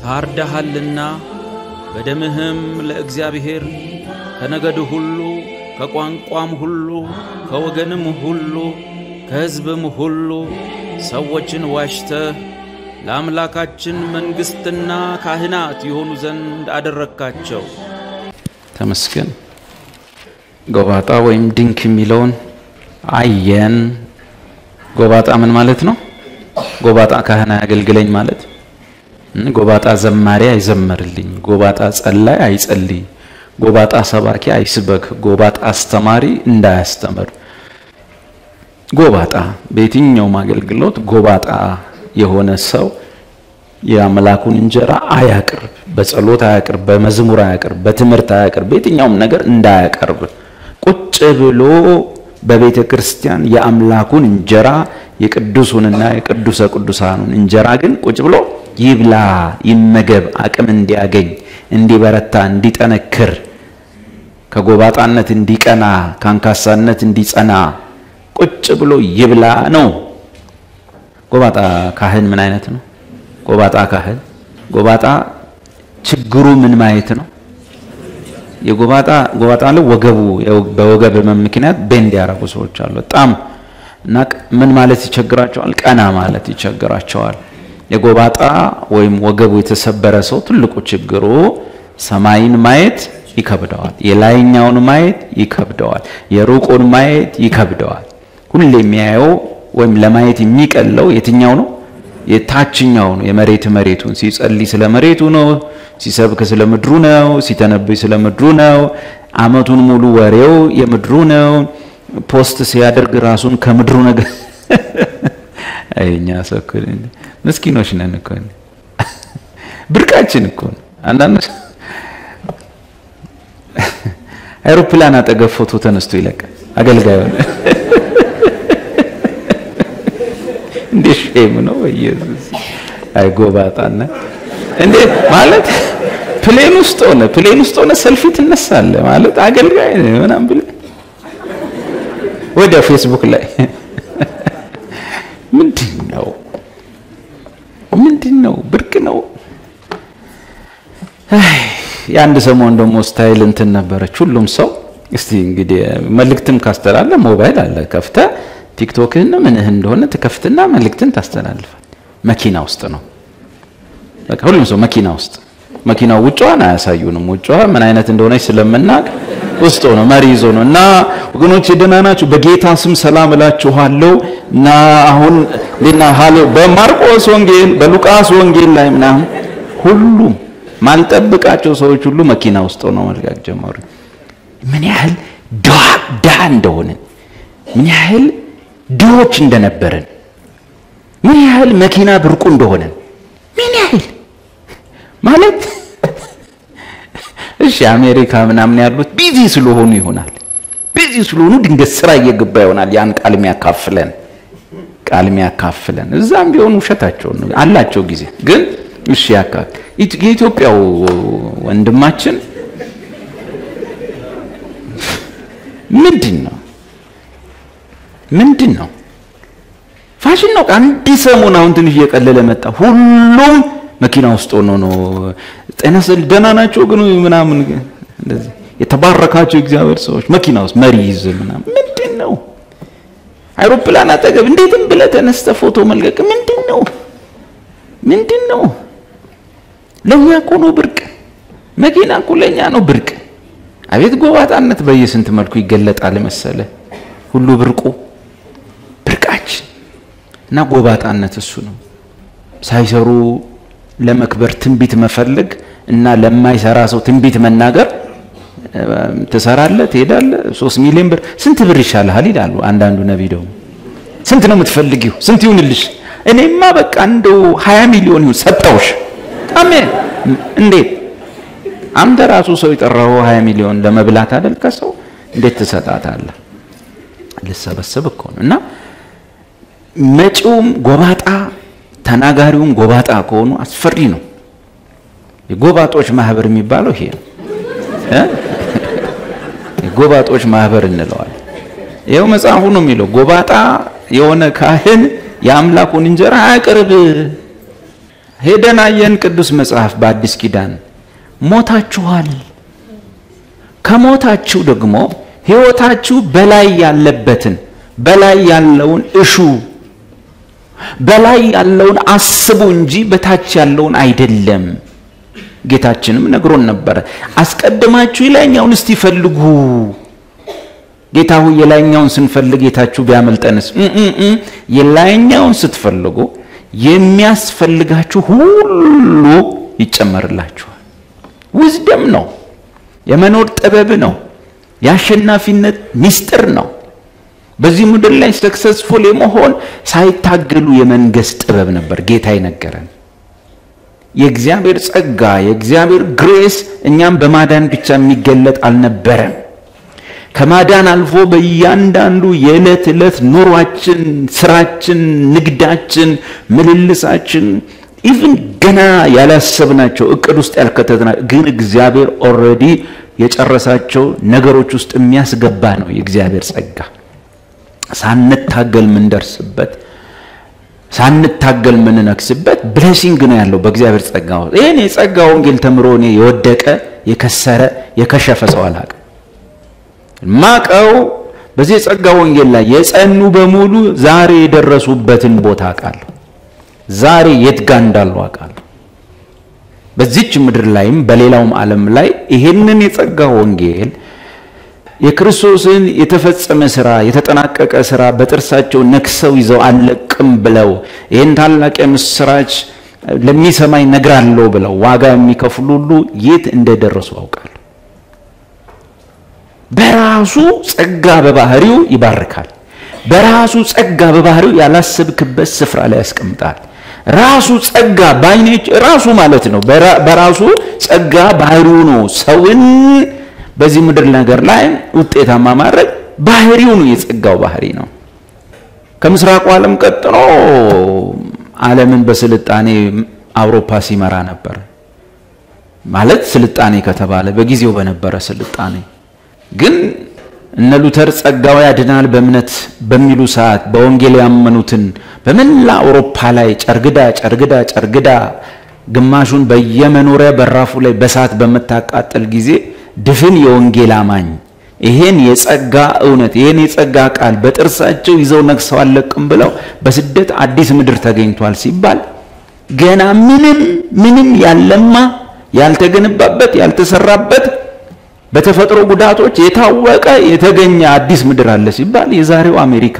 ታርደሃልና በደምህም ለእግዚአብሔር ከነገድ ሁሉ ከቋንቋም ሁሉ ከወገንም ሁሉ ከሕዝብም ሁሉ ሰዎችን ዋሽተህ ለአምላካችን መንግሥትና ካህናት የሆኑ ዘንድ አደረግካቸው። ተመስገን። ጎባጣ ወይም ድንክ የሚለውን አየን። ጎባጣ ምን ማለት ነው? ጎባጣ ካህን አያገልግለኝ ማለት ጎባጣ ዘማሪ አይዘመርልኝ፣ ጎባጣ ጸላይ አይጸልይ፣ ጎባጣ ሰባኪ አይስበክ፣ ጎባጣ አስተማሪ እንዳያስተምር። ጎባጣ በየትኛውም አገልግሎት ጎባጣ የሆነ ሰው የአምላኩን እንጀራ አያቅርብ፣ በጸሎት አያቅርብ፣ በመዝሙር አያቅርብ፣ በትምህርት አያቅርብ፣ በየትኛውም ነገር እንዳያቀርብ ቁጭ ብሎ በቤተ ክርስቲያን የአምላኩን እንጀራ የቅዱሱንና የቅዱሰ ቅዱሳኑን እንጀራ ግን ቁጭ ብሎ ይብላ፣ ይመገብ፣ አቅም እንዲያገኝ፣ እንዲበረታ፣ እንዲጠነክር፣ ከጎባጣነት እንዲቀና፣ ከአንካሳነት እንዲጸና ቁጭ ብሎ ይብላ ነው። ጎባጣ ካህን ምን አይነት ነው? ጎባጣ ካህን ጎባጣ ችግሩ ምን ማየት ነው? የጎባጣ ጎባጣ ላይ ወገቡ በወገብ ህመም ምክንያት ቤንድ ያደረጉ ሰዎች አሉ። በጣም እና ምን ማለት ይቸግራቸዋል? ቀና ማለት ይቸግራቸዋል። የጎባጣ ወይም ወገቡ የተሰበረ ሰው ትልቁ ችግሩ ሰማይን ማየት ይከብደዋል። የላይኛውን ማየት ይከብደዋል። የሩቁን ማየት ይከብደዋል። ሁሌ የሚያየው ወይም ለማየት የሚቀለው የትኛው ነው? የታችኛው ነው። የመሬት መሬቱን ሲጸልይ ስለ መሬቱ ነው። ሲሰብክ ስለ ምድሩ ነው። ሲተነብይ ስለ ምድሩ ነው። አመቱን ሙሉ ወሬው የምድሩ ነው። ፖስት ሲያደርግ ራሱን ከምድሩ ነገር አይኛ ሰው ምስኪኖች ነን እኮ ብርቃችን እኮ ነው። አንዳንድ አይሮፕላን አጠገብ ፎቶ ተነስቶ ይለቃል። አገልጋዩ እንዴ ሼም ነው ኢየሱስ። አይ ጎባጣና እንዴ ማለት ፕሌን ውስጥ ሆነ ፕሌን ውስጥ ሆነ ሰልፊ ትነሳለ ማለት አገልጋይ ነው ምናምን ብለህ ወደ ፌስቡክ ላይ ምንድን ነው ምንድን ነው ብርቅ ነው። የአንድ ሰሞን ደግሞ ስታይል እንትን ነበረች። ሁሉም ሰው እስቲ እንግዲህ መልእክትም ካስተላለ ሞባይል አለ ከፍተ ቲክቶክህን ምንህ እንደሆነ ትከፍትና መልእክትን ታስተላልፋል። መኪና ውስጥ ነው በቃ ሁሉም ሰው መኪና ውስጥ መኪናው ውጫዋን አያሳዩንም። ውጫዋ ምን አይነት እንደሆነች ስለምናቅ ውስጥ ነው መሪ ይዞ ነው እና ወገኖች ደህና ናችሁ? በጌታ ስም ሰላም እላችኋለሁ እና አሁን ሌና ሃሌ በማርቆስ ወንጌል በሉቃስ ወንጌል ላይ ምናምን ሁሉም ማልጠብቃቸው ሰዎች ሁሉ መኪና ውስጥ ሆነው መልቀቅ ጀመሩ። ምን ያህል ድሃ እንደሆንን ምን ያህል ድሆች እንደነበረን ምን ያህል መኪና ብርቁ እንደሆነን ምን ያህል ማለት እሺ፣ አሜሪካ ምናምን ያሉት ቢዚ ስለሆኑ ይሆናል። ቢዚ ስለሆኑ ድንገት ስራ እየገባ ይሆናል። ያን ቃል የሚያካፍለን ቃል የሚያካፍለን እዛም ቢሆኑ ውሸታቸውን አላቸው ጊዜ ግን እሺ ያካል የኢትዮጵያው ወንድማችን ምንድን ነው ምንድን ነው ፋሽን ነው። አንድ ሰሞን አሁን ትንሽ እየቀለለ መጣ። ሁሉም መኪና ውስጥ ሆኖ ነው ጤና ስል ደህና ናቸው ግን ምናምን እንደዚህ የተባረካቸው እግዚአብሔር ሰዎች መኪና ውስጥ መሪ ይዝ ምናምን ምንድን ነው አይሮፕላን አጠገብ እንዴትም ብለህ ተነስተህ ፎቶ መልቀቅ ምንድን ነው ምንድን ነው? ለእኛ እኮ ነው ብርቅ። መኪና እኮ ለእኛ ነው ብርቅ። አቤት ጎባጣነት በየስንት መልኩ ይገለጣል መሰለ ሁሉ ብርቁ ብርቃችን እና ጎባጣነት እሱ ነው። ሳይሰሩ ለመክበር ትንቢት መፈለግ እና ለማይሰራ ሰው ትንቢት መናገር ትሰራለህ፣ ትሄዳለህ፣ ሶስት ሚሊዮን ብር ስንት ብር ይሻልሃል ይላሉ አንዳንዱ ነቢይ ደግሞ ስንት ነው የምትፈልጊው? ስንት ይሁንልሽ? እኔማ በቃ እንደው ሀያ ሚሊዮን ይሁን ሰጠውሽ። አሜን። እንዴት አንተ ራሱ ሰው የጠራው ሀያ ሚሊዮን ለመብላት አይደል? ከሰው እንዴት ትሰጣታለህ? ልሰበስብ እኮ ነው። እና መጪውም ጎባጣ ተናጋሪውም ጎባጣ ከሆኑ አስፈሪ ነው። የጎባጦች ማህበር የሚባለው ይሄ ነው። የጎባጦች ማህበር እንለዋለን። ይኸው መጽሐፉ ነው የሚለው ጎባጣ የሆነ ካህን የአምላኩን እንጀራ አያቅርብ ሄደን አየን። ቅዱስ መጽሐፍ በአዲስ ኪዳን ሞታችኋል። ከሞታችሁ ደግሞ ሕይወታችሁ በላይ ያለበትን በላይ ያለውን እሹ በላይ ያለውን አስቡ እንጂ በታች ያለውን አይደለም። ጌታችንም ነግሮን ነበረ። አስቀድማችሁ የላይኛውን እስቲ ፈልጉ። ጌታ ሆይ የላይኛውን ስንፈልግ ጌታችሁ ቢያመልጠንስ? የላይኛውን ስትፈልጉ የሚያስፈልጋችሁ ሁሉ ይጨመርላችኋል። ውዝደም ነው፣ የመኖር ጥበብ ነው፣ የአሸናፊነት ምስጢር ነው። በዚህ ምድር ላይ ሰክሰስፉል የመሆን ሳይታገሉ የመንገስ ጥበብ ነበር ጌታ ይነገረን። የእግዚአብሔር ጸጋ የእግዚአብሔር ግሬስ እኛም በማዳን ብቻ የሚገለጥ አልነበረም። ከማዳን አልፎ በእያንዳንዱ የዕለት ዕለት ኑሯችን፣ ስራችን፣ ንግዳችን፣ ምልልሳችን ኢቭን ገና ያላሰብናቸው እቅድ ውስጥ ያልከተትና ግን እግዚአብሔር ኦልሬዲ የጨረሳቸው ነገሮች ውስጥ የሚያስገባ ነው የእግዚአብሔር ጸጋ። ሳንታገል ምንደርስበት ሳንታገል ምንነክስበት ብሌሲንግ ነው ያለው በእግዚአብሔር ጸጋ ውስጥ። ይህን የጸጋ ወንጌል ተምሮ እኔ የወደቀ የከሰረ የከሸፈ ሰው አላውቅም። ማቀው በዚህ የጸጋ ወንጌል ላይ የጸኑ በሙሉ ዛሬ የደረሱበትን ቦታ አውቃለሁ። ዛሬ የት ጋ እንዳሉ አውቃለሁ። በዚች ምድር ላይም በሌላውም ዓለም ላይ ይሄንን የጸጋ ወንጌል የክርስቶስን የተፈጸመ ስራ የተጠናቀቀ ስራ በጥርሳቸው ነክሰው ይዘው አልለቅም ብለው ይህን ታላቅ የምስራች ለሚሰማኝ ነግራለሁ ብለው ዋጋ የሚከፍሉ ሁሉ የት እንደደረሱ አውቃለሁ። በራሱ ጸጋ በባህሪው ይባርካል። በራሱ ጸጋ በባህሪው ያላሰብክበት ስፍራ ላይ ያስቀምጣል። ራሱ ጸጋ ባይኔች ራሱ ማለት ነው። በራሱ ጸጋ ባህሪው ነው ሰውን በዚህ ምድር ነገር ላይ ውጤታማ ማድረግ ባህሪው ነው። የጸጋው ባህሪ ነው። ከምስራቁ ዓለም ቀጥሎ ዓለምን በስልጣኔ አውሮፓ ሲመራ ነበር። ማለት ስልጣኔ ከተባለ በጊዜው በነበረ ስልጣኔ ግን እነ ሉተር ጸጋው ያድናል በእምነት በሚሉ ሰዓት በወንጌል ያመኑትን በመላ አውሮፓ ላይ ጨርግዳ ጨርግዳ ጨርግዳ ግማሹን በየመኖሪያ በራፉ ላይ በሳት በምታቃጠል ጊዜ ድፍን የወንጌል አማኝ ይሄን የጸጋ እውነት ይሄን የጸጋ ቃል በጥርሳቸው ይዘው ነግሰው አለቅም ብለው በስደት አዲስ ምድር ተገኝቷል ሲባል ገና ምንም ምንም ያለማ ያልተገነባበት ያልተሰራበት በተፈጥሮ ጉዳቶች የታወቀ የተገኘ አዲስ ምድር አለ ሲባል የዛሬው አሜሪካ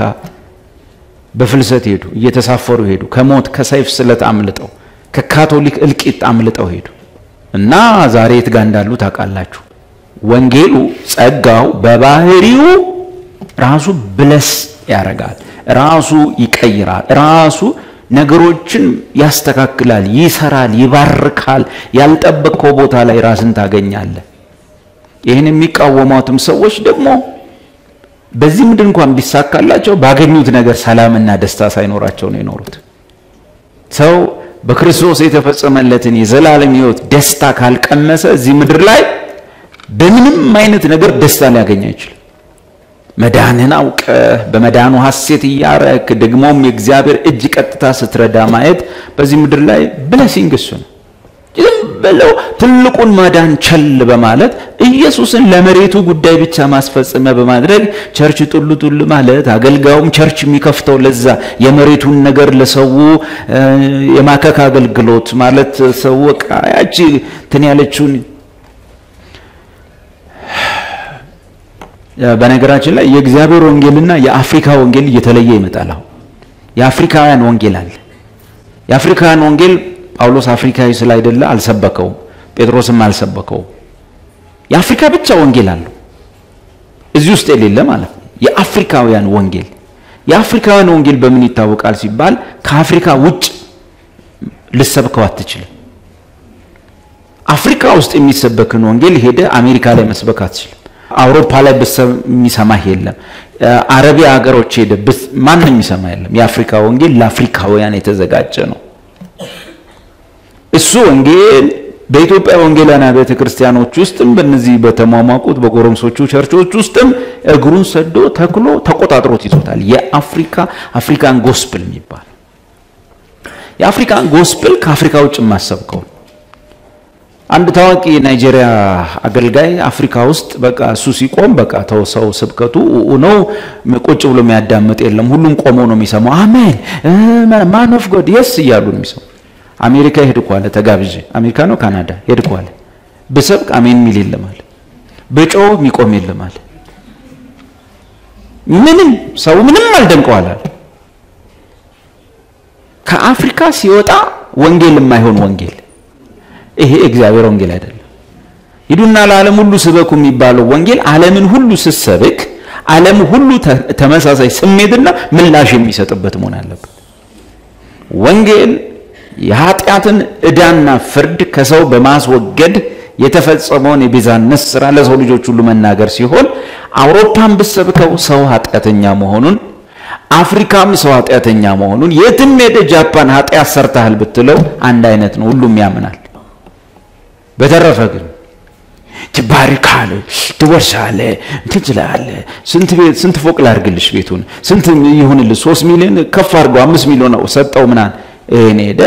በፍልሰት ሄዱ፣ እየተሳፈሩ ሄዱ። ከሞት ከሰይፍ ስለት አምልጠው ከካቶሊክ እልቂት አምልጠው ሄዱ እና ዛሬ የት ጋር እንዳሉ ታውቃላችሁ። ወንጌሉ ጸጋው በባህሪው ራሱ ብለስ ያደርጋል፣ ራሱ ይቀይራል፣ ራሱ ነገሮችን ያስተካክላል፣ ይሰራል፣ ይባርካል። ያልጠበቅከው ቦታ ላይ ራስን ታገኛለህ። ይህን የሚቃወሟትም ሰዎች ደግሞ በዚህ ምድር እንኳን ቢሳካላቸው ባገኙት ነገር ሰላምና ደስታ ሳይኖራቸው ነው የኖሩት። ሰው በክርስቶስ የተፈጸመለትን የዘላለም ሕይወት ደስታ ካልቀመሰ እዚህ ምድር ላይ በምንም አይነት ነገር ደስታ ሊያገኝ አይችልም። መዳንህን አውቀህ በመዳኑ ሐሴት እያረክ ደግሞም የእግዚአብሔር እጅ ቀጥታ ስትረዳ ማየት በዚህ ምድር ላይ ብለሲንግ እሱ ነው። ዝም ብለው ትልቁን ማዳን ቸል በማለት ኢየሱስን ለመሬቱ ጉዳይ ብቻ ማስፈጸሚያ በማድረግ ቸርች ጡሉ ጡሉ ማለት አገልጋዩም ቸርች የሚከፍተው ለዛ የመሬቱን ነገር ለሰው የማከክ አገልግሎት ማለት ሰው በቃ ያቺ እንትን ያለችውን በነገራችን ላይ የእግዚአብሔር ወንጌልና የአፍሪካ ወንጌል እየተለየ ይመጣል። አሁን የአፍሪካውያን ወንጌል አለ። የአፍሪካውያን ወንጌል ጳውሎስ አፍሪካዊ ስላይደለ አልሰበከውም፣ ጴጥሮስም አልሰበከውም። የአፍሪካ ብቻ ወንጌል አለው እዚህ ውስጥ የሌለ ማለት ነው። የአፍሪካውያን ወንጌል የአፍሪካውያን ወንጌል በምን ይታወቃል ሲባል ከአፍሪካ ውጭ ልሰብከው አትችልም። አፍሪካ ውስጥ የሚሰበክን ወንጌል ሄደ አሜሪካ ላይ መስበክ አትችልም። አውሮፓ ላይ የሚሰማህ የለም። አረቢያ ሀገሮች ሄደ ማንም የሚሰማ የለም። የአፍሪካ ወንጌል ለአፍሪካውያን የተዘጋጀ ነው። እሱ ወንጌል በኢትዮጵያ ወንጌላውያን አብያተ ክርስቲያኖች ውስጥም በእነዚህ በተሟሟቁት በጎረምሶቹ ቸርቾች ውስጥም እግሩን ሰዶ ተክሎ ተቆጣጥሮት ይዞታል። የአፍሪካ አፍሪካን ጎስፕል የሚባል የአፍሪካን ጎስፕል ከአፍሪካ ውጭ የማሰብከው አንድ ታዋቂ የናይጄሪያ አገልጋይ አፍሪካ ውስጥ በቃ እሱ ሲቆም በቃ ተው ሰው ስብከቱ ነው፣ ቁጭ ብሎ የሚያዳምጥ የለም። ሁሉም ቆሞ ነው የሚሰማው። አሜን ማን ኦፍ ጎድ የስ እያሉ ነው የሚሰማው። አሜሪካ ሄድኩ አለ ተጋብዤ፣ አሜሪካ ነው ካናዳ ሄድኩ አለ። ብሰብክ አሜን የሚል የለም አለ። በጮህ የሚቆም የለም አለ። ምንም ሰው ምንም አልደንቀዋል አለ። ከአፍሪካ ሲወጣ ወንጌል የማይሆን ወንጌል ይሄ እግዚአብሔር ወንጌል አይደለም። ሂዱና ለዓለም ሁሉ ስበኩ የሚባለው ወንጌል ዓለምን ሁሉ ስትሰብክ ዓለም ሁሉ ተመሳሳይ ስሜትና ምላሽ የሚሰጥበት መሆን አለበት። ወንጌል የኃጢአትን ዕዳና ፍርድ ከሰው በማስወገድ የተፈጸመውን የቤዛነት ስራ ለሰው ልጆች ሁሉ መናገር ሲሆን አውሮፓን ብሰብከው ሰው ኃጢአተኛ መሆኑን አፍሪካም ሰው ኃጢአተኛ መሆኑን የትም ሄደ ጃፓን ኃጢአት ሰርተሃል ብትለው አንድ አይነት ነው፣ ሁሉም ያምናል። በተረፈ ግን ትባርካለህ፣ ትወርሳለህ፣ ትችላለህ። ስንት ቤት ስንት ፎቅ ላድርግልሽ ቤቱን ስንት ይሁንልህ፣ ሶስት ሚሊዮን ከፍ አድርገው አምስት ሚሊዮን ሰጠው ምናምን እኔ ሄደ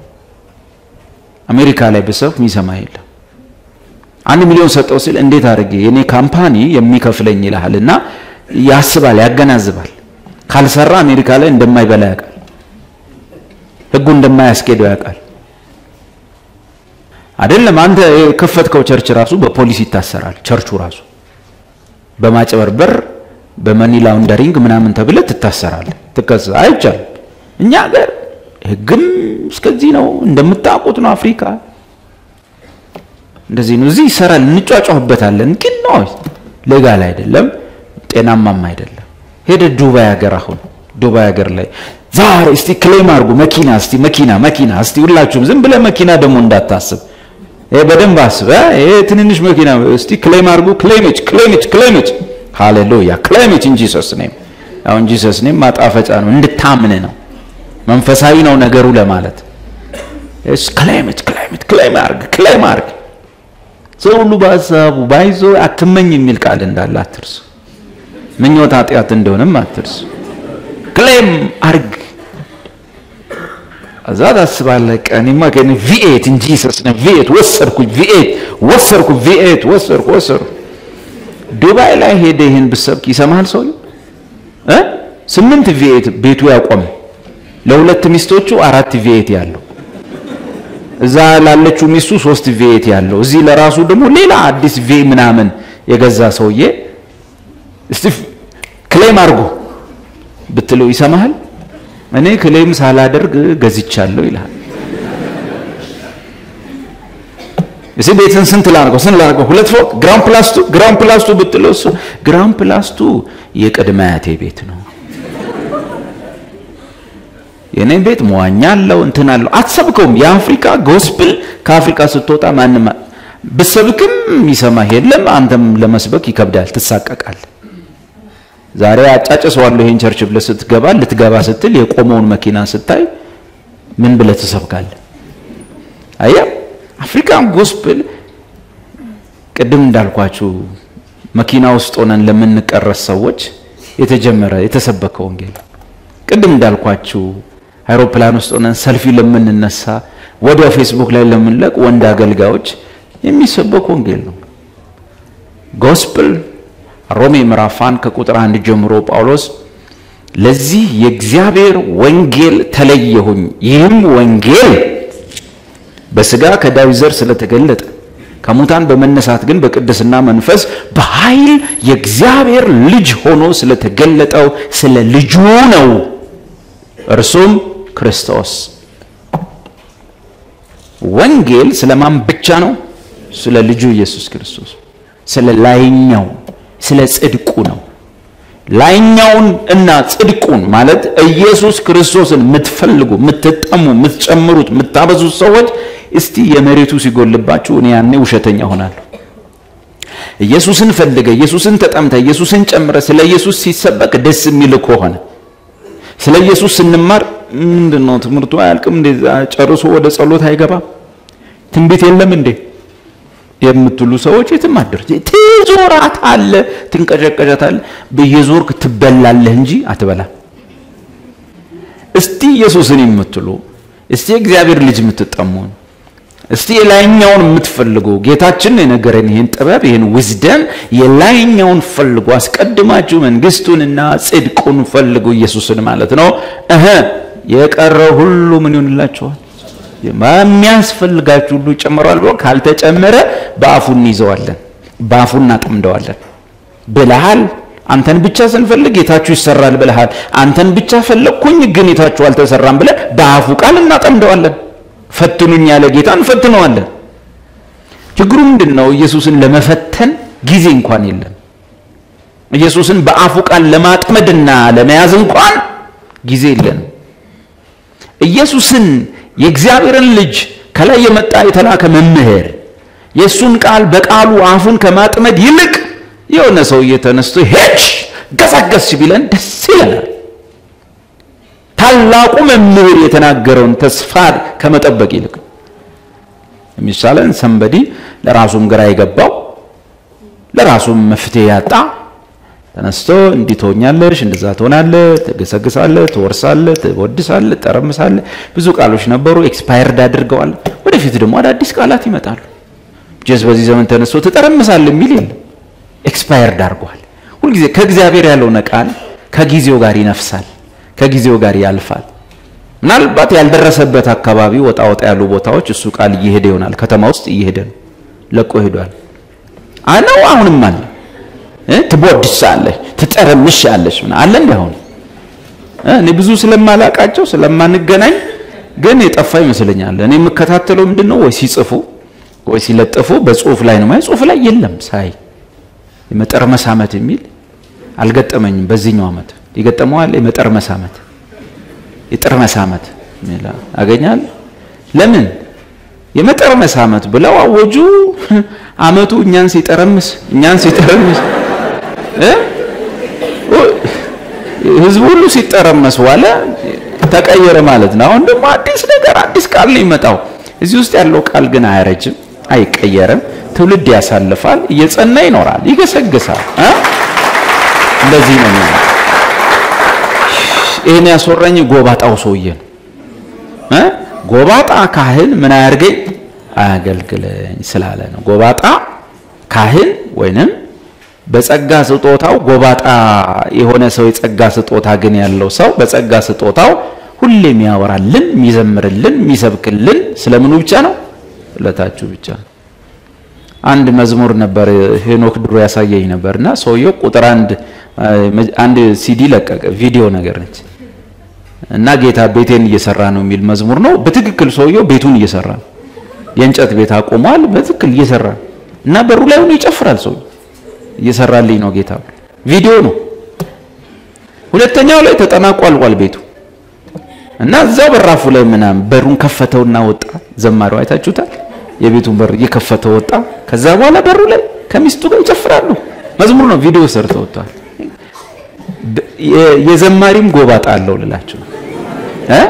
አሜሪካ ላይ ብሰብክ የሚሰማ የለም። አንድ ሚሊዮን ሰጠው ሲል እንዴት አድርጌ የኔ ካምፓኒ የሚከፍለኝ ይልሃል እና ያስባል፣ ያገናዝባል። ካልሰራ አሜሪካ ላይ እንደማይበላ ያውቃል። ህጉ እንደማያስኬደው ያውቃል። አይደለም አንተ የከፈትከው ቸርች ራሱ በፖሊስ ይታሰራል። ቸርቹ ራሱ በማጭበርበር በመኒ ላውንደሪንግ ምናምን ተብለ ትታሰራል። ትከሰ አይቻልም። እኛ ሀገር ህግም እስከዚህ ነው እንደምታውቁት ነው። አፍሪካ እንደዚህ ነው። እዚህ ይሰራል፣ እንጫጫሁበታለን። ግን ነው ሌጋል አይደለም፣ ጤናማም አይደለም። ሄደ ዱባይ ሀገር አሁን ዱባይ ሀገር ላይ ዛሬ እስቲ ክሌም አድርጉ መኪና እስቲ መኪና መኪና እስቲ ሁላችሁም ዝም ብለ መኪና ደግሞ እንዳታስብ ይሄ በደንብ አስበ ይሄ ትንንሽ መኪና እስቲ ክሌም አድርጉ ክሌምች ክሌምች ክሌምች ሃሌሉያ ክሌምች እንጂ ጂሰስ ኔም አሁን ጂሰስ ኔም ማጣፈጫ ነው እንድታምን ነው መንፈሳዊ ነው ነገሩ ለማለት እስ ክሌምች ክሌምች ክሌም አድርግ ክሌም አድርግ ሰው ሁሉ በሀሳቡ ባይዞ አትመኝ የሚል ቃል እንዳለ አትርሱ ምኞት ኃጢአት እንደሆነም አትርሱ ክሌም አርግ እዛ ታስባለህ። ቀኔማ ከኔ ቪኤት እንጂ ሰስነ ቪኤት ወሰድኩ ቪኤት ወሰድኩ ቪኤት ወሰድኩ ወሰድኩ። ዱባይ ላይ ሄደ ይህን ብሰብክ ይሰማሃል ሰውዬው እ ስምንት ቪኤት ቤቱ ያቆመ ለሁለት ሚስቶቹ አራት ቪኤት ያለው እዛ ላለችው ሚስቱ ሶስት ቪኤት ያለው እዚህ ለራሱ ደግሞ ሌላ አዲስ ቪ ምናምን የገዛ ሰውዬ እስቲ ክሌም አድርጎ ብትለው ይሰማሃል? እኔ ክሌም ሳላደርግ ገዝቻለሁ ይልሃል። እዚህ ቤትን ስንት ላድርገው ስንት ላድርገው ሁለት ፎቅ ግራውንድ ፕላስቱ ግራውንድ ፕላስቱ ብትለው እሱ ግራውንድ ፕላስቱ የቅድመ አያቴ ቤት ነው። የኔ ቤት መዋኛ አለው እንትን አለው። አትሰብከውም። የአፍሪካ ጎስፕል ከአፍሪካ ስትወጣ ማንም ብሰብክም ይሰማህ የለም። አንተም ለመስበክ ይከብዳል፣ ትሳቀቃለህ። ዛሬ አጫጭሰዋለሁ ይሄን ቸርች ብለህ ስትገባ ልትገባ ስትል የቆመውን መኪና ስታይ ምን ብለህ ትሰብካለህ? አያ አፍሪካን ጎስፕል ቅድም እንዳልኳችሁ መኪና ውስጥ ሆነን ለምንቀረስ ሰዎች የተጀመረ የተሰበከ ወንጌል ቅድም እንዳልኳችሁ አይሮፕላን ውስጥ ሆነን ሰልፊ ለምንነሳ ወዲያው ፌስቡክ ላይ ለምንለቅ ወንድ አገልጋዮች የሚሰበክ ወንጌል ነው ጎስፕል ሮሜ ምዕራፍ አንድ ከቁጥር አንድ ጀምሮ ጳውሎስ ለዚህ የእግዚአብሔር ወንጌል ተለየሁኝ፣ ይህም ወንጌል በስጋ ከዳዊት ዘር ስለተገለጠ ከሙታን በመነሳት ግን በቅድስና መንፈስ በኃይል የእግዚአብሔር ልጅ ሆኖ ስለተገለጠው ስለ ልጁ ነው፣ እርሱም ክርስቶስ። ወንጌል ስለማን ብቻ ነው? ስለ ልጁ ኢየሱስ ክርስቶስ፣ ስለ ላይኛው ስለ ጽድቁ ነው። ላይኛውን እና ጽድቁን ማለት ኢየሱስ ክርስቶስን የምትፈልጉ የምትጠሙ፣ የምትጨምሩት፣ የምታበዙት ሰዎች እስቲ የመሬቱ ሲጎልባችሁ እኔ ያኔ ውሸተኛ ሆናለሁ። ኢየሱስን ፈልገ፣ ኢየሱስን ተጠምተ፣ ኢየሱስን ጨምረ ስለ ኢየሱስ ሲሰበክ ደስ የሚል ከሆነ ስለ ኢየሱስ ስንማር ምንድን ነው ትምህርቱ አያልቅም እንዴ? ጨርሶ ወደ ጸሎት አይገባም? ትንቢት የለም እንዴ የምትሉ ሰዎች የትም አትደርስ። ትዞራታለህ፣ ትንቀጨቀጨታለህ፣ በየዞርክ ትበላለህ እንጂ አትበላም። እስቲ ኢየሱስን የምትሉ እስቲ የእግዚአብሔር ልጅ የምትጠሙ እስቲ የላይኛውን የምትፈልጉ ጌታችን የነገረን ይህን ጥበብ ይህን ዊዝደም የላይኛውን ፈልጉ፣ አስቀድማችሁ መንግስቱንና ጽድቁን ፈልጉ፣ ኢየሱስን ማለት ነው። እህ የቀረው ሁሉ ምን ይሆንላችኋል? የሚያስፈልጋችሁ ሁሉ ይጨመረዋል ብሎ ካልተጨመረ በአፉ እንይዘዋለን፣ በአፉ እናጠምደዋለን። ብልሃል አንተን ብቻ ስንፈልግ ጌታችሁ ይሰራል ብልሃል። አንተን ብቻ ፈለግኩኝ ግን ጌታችሁ አልተሰራም ብለን በአፉ ቃል እናጠምደዋለን። ፈትኑኝ ያለ ጌታ እንፈትነዋለን። ችግሩ ምንድን ነው? ኢየሱስን ለመፈተን ጊዜ እንኳን የለም። ኢየሱስን በአፉ ቃል ለማጥመድና ለመያዝ እንኳን ጊዜ የለንም። ኢየሱስን የእግዚአብሔርን ልጅ ከላይ የመጣ የተላከ መምህር የእሱን ቃል በቃሉ አፉን ከማጥመድ ይልቅ የሆነ ሰውዬ ተነስቶ ሄች ገሳገስ ቢለን ደስ ይለናል። ታላቁ መምህር የተናገረውን ተስፋ ከመጠበቅ ይልቅ የሚሻለን ሰንበዲ ለራሱም ግራ የገባው ለራሱም መፍትሄ ያጣ ተነስቶ እንዲህ ትሆኛለሽ፣ እንደዛ ትሆናለህ፣ ትገሰግሳለህ፣ ትወርሳለህ፣ ትወድሳለህ፣ ትጠረምሳለህ። ብዙ ቃሎች ነበሩ፣ ኤክስፓየርድ አድርገዋል። ወደፊት ደግሞ አዳዲስ ቃላት ይመጣሉ። ጀስ በዚህ ዘመን ተነስቶ ትጠረምሳለህ የሚል የለም፣ ኤክስፓየርድ አድርጓል። ሁልጊዜ ከእግዚአብሔር ያልሆነ ቃል ከጊዜው ጋር ይነፍሳል፣ ከጊዜው ጋር ያልፋል። ምናልባት ያልደረሰበት አካባቢ ወጣ ወጣ ያሉ ቦታዎች እሱ ቃል እየሄደ ይሆናል። ከተማ ውስጥ እየሄደ ነው፣ ለቆ ሄዷል። አነው አሁንም አለ ትቦድሳለሽ፣ ትጠረምሻለሽ ምን አለ እንዳሁን እኔ ብዙ ስለማላቃቸው ስለማንገናኝ ግን የጠፋ ይመስለኛል። እኔ የምከታተለው ምንድን ነው ወይ ሲጽፉ ወይ ሲለጥፉ በጽሁፍ ላይ ነው ማለት ጽሁፍ ላይ የለም ሳይ የመጠርመስ ዓመት የሚል አልገጠመኝም። በዚህኛው ዓመት ይገጠመዋል። የመጠርመስ ዓመት የጥርመስ ዓመት አገኛል። ለምን የመጠርመስ ዓመት ብለው አወጁ። ዓመቱ እኛን ሲጠረምስ እኛን ሲጠረምስ ህዝቡ ሁሉ ሲጠረመስ ዋለ፣ ተቀየረ ማለት ነው። አሁን ደግሞ አዲስ ነገር አዲስ ቃል ነው ይመጣው። እዚህ ውስጥ ያለው ቃል ግን አያረጅም፣ አይቀየርም። ትውልድ ያሳልፋል፣ እየጸና ይኖራል፣ ይገሰግሳል። እንደዚህ ነው የሚሆነው። ይህን ያስወራኝ ጎባጣው ሰውዬ ነው። ጎባጣ ካህን ምን አያርገኝ አያገልግለኝ ስላለ ነው። ጎባጣ ካህን ወይንም በጸጋ ስጦታው ጎባጣ የሆነ ሰው የጸጋ ስጦታ ግን ያለው ሰው በጸጋ ስጦታው ሁሌ የሚያወራልን፣ የሚዘምርልን፣ የሚሰብክልን ስለምኑ ብቻ ነው? ስለታችሁ ብቻ ነው። አንድ መዝሙር ነበር ሄኖክ ድሮ ያሳየኝ ነበርና ሰውየው ቁጥር አንድ አንድ ሲዲ ለቀቀ ቪዲዮ ነገር ነች እና ጌታ ቤቴን እየሰራ ነው የሚል መዝሙር ነው። በትክክል ሰውየው ቤቱን እየሰራ ነው። የእንጨት ቤት አቁሟል። በትክክል እየሰራ እና በሩ ላይ ሆኖ ይጨፍራል። ሰው እየሰራልኝ ነው ጌታ ቪዲዮ ነው። ሁለተኛው ላይ ተጠናቆ አልቋል ቤቱ እና እዛው በራፉ ላይ ምናምን በሩን ከፈተውና ወጣ። ዘማሪው አይታችሁታል። የቤቱን በር እየከፈተው ወጣ። ከዛ በኋላ በሩ ላይ ከሚስቱ ጋር ይጨፍራሉ። መዝሙር ነው፣ ቪዲዮ ሰርተው ወጥተዋል። የዘማሪም ጎባጣ አለው ልላችሁ እ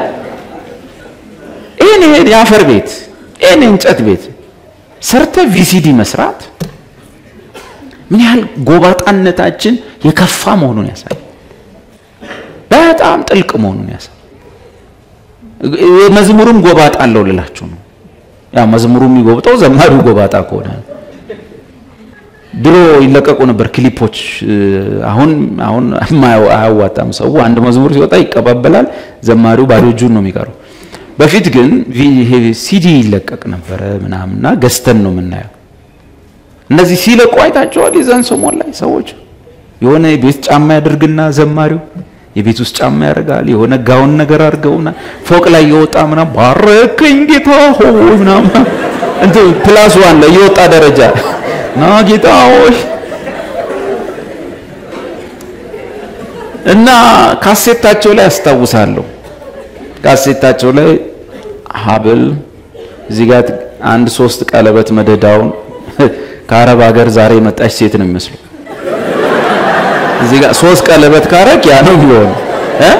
ይሄን ይሄን የአፈር ቤት ይሄን የእንጨት ቤት ሰርተ ቪሲዲ መስራት ምን ያህል ጎባጣነታችን የከፋ መሆኑን ያሳያል። በጣም ጥልቅ መሆኑን ያሳያል። መዝሙሩም ጎባጣ አለው ልላችሁ ነው። ያ መዝሙሩ የሚጎብጠው ዘማሪው ጎባጣ ከሆነ ድሮ ይለቀቁ ነበር ክሊፖች። አሁን አሁን አያዋጣም። ሰው አንድ መዝሙር ሲወጣ ይቀባበላል፣ ዘማሪው ባዶ እጁን ነው የሚቀረው። በፊት ግን ይሄ ሲዲ ይለቀቅ ነበረ ምናምንና ገዝተን ነው የምናየው። እነዚህ ሲለቁ አይታቸዋል። የዛን ሰሞን ላይ ሰዎች የሆነ የቤት ጫማ ያደርግና ዘማሪው የቤት ውስጥ ጫማ ያደርጋል። የሆነ ጋውን ነገር አድርገውና ፎቅ ላይ የወጣ ምናምን ባረከኝ ጌታ ሆይ ምናምን እንትን ፕላስ ዋን ላይ የወጣ ደረጃ ና ጌታ ሆይ እና ካሴታቸው ላይ አስታውሳለሁ። ካሴታቸው ላይ ሀብል እዚህ ጋር አንድ ሶስት ቀለበት መደዳውን ከአረብ ሀገር ዛሬ የመጣች ሴት ነው የሚመስለው። እዚህ ጋር ሶስት ቀለበት ካረክ ያ ነው ቢሆን እ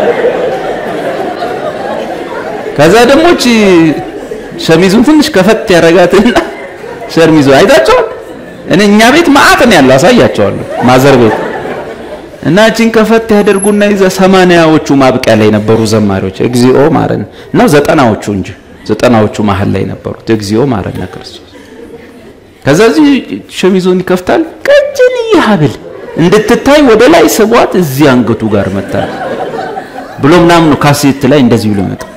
ከዛ ደግሞ እቺ ሸሚዙን ትንሽ ከፈት ያረጋትና ሸሚዙ አይታቸዋል። እኔ እኛ ቤት ማአት ነው ያለው፣ አሳያቸዋለሁ። ማዘር ቤት እና እችን ከፈት ያደርጉና ይዘ ሰማንያዎቹ ማብቂያ ላይ ነበሩ ዘማሪዎች እግዚኦ ማረን ነው ዘጠናዎቹ እንጂ ዘጠናዎቹ መሀል ላይ ነበሩት እግዚኦ ማረነ ክርስቶስ። ከዛ እዚህ ሸሚዞን ይከፍታል ቀጭን ሀብል እንድትታይ ወደ ላይ ስቧት እዚህ አንገቱ ጋር መታ ብሎ ምናምን ነው ካሴት ላይ እንደዚህ ብሎ መጣ።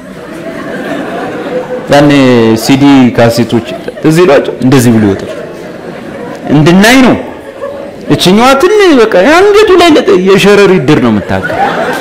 ያኔ ሲዲ ካሴቶች እዚህ ሏቸው እንደዚህ ብሎ ይወጣል እንድናይ ነው። እችኛዋ ትን በቃ አንገቱ ላይ የሸረሪ ድር ነው የምታውቀው።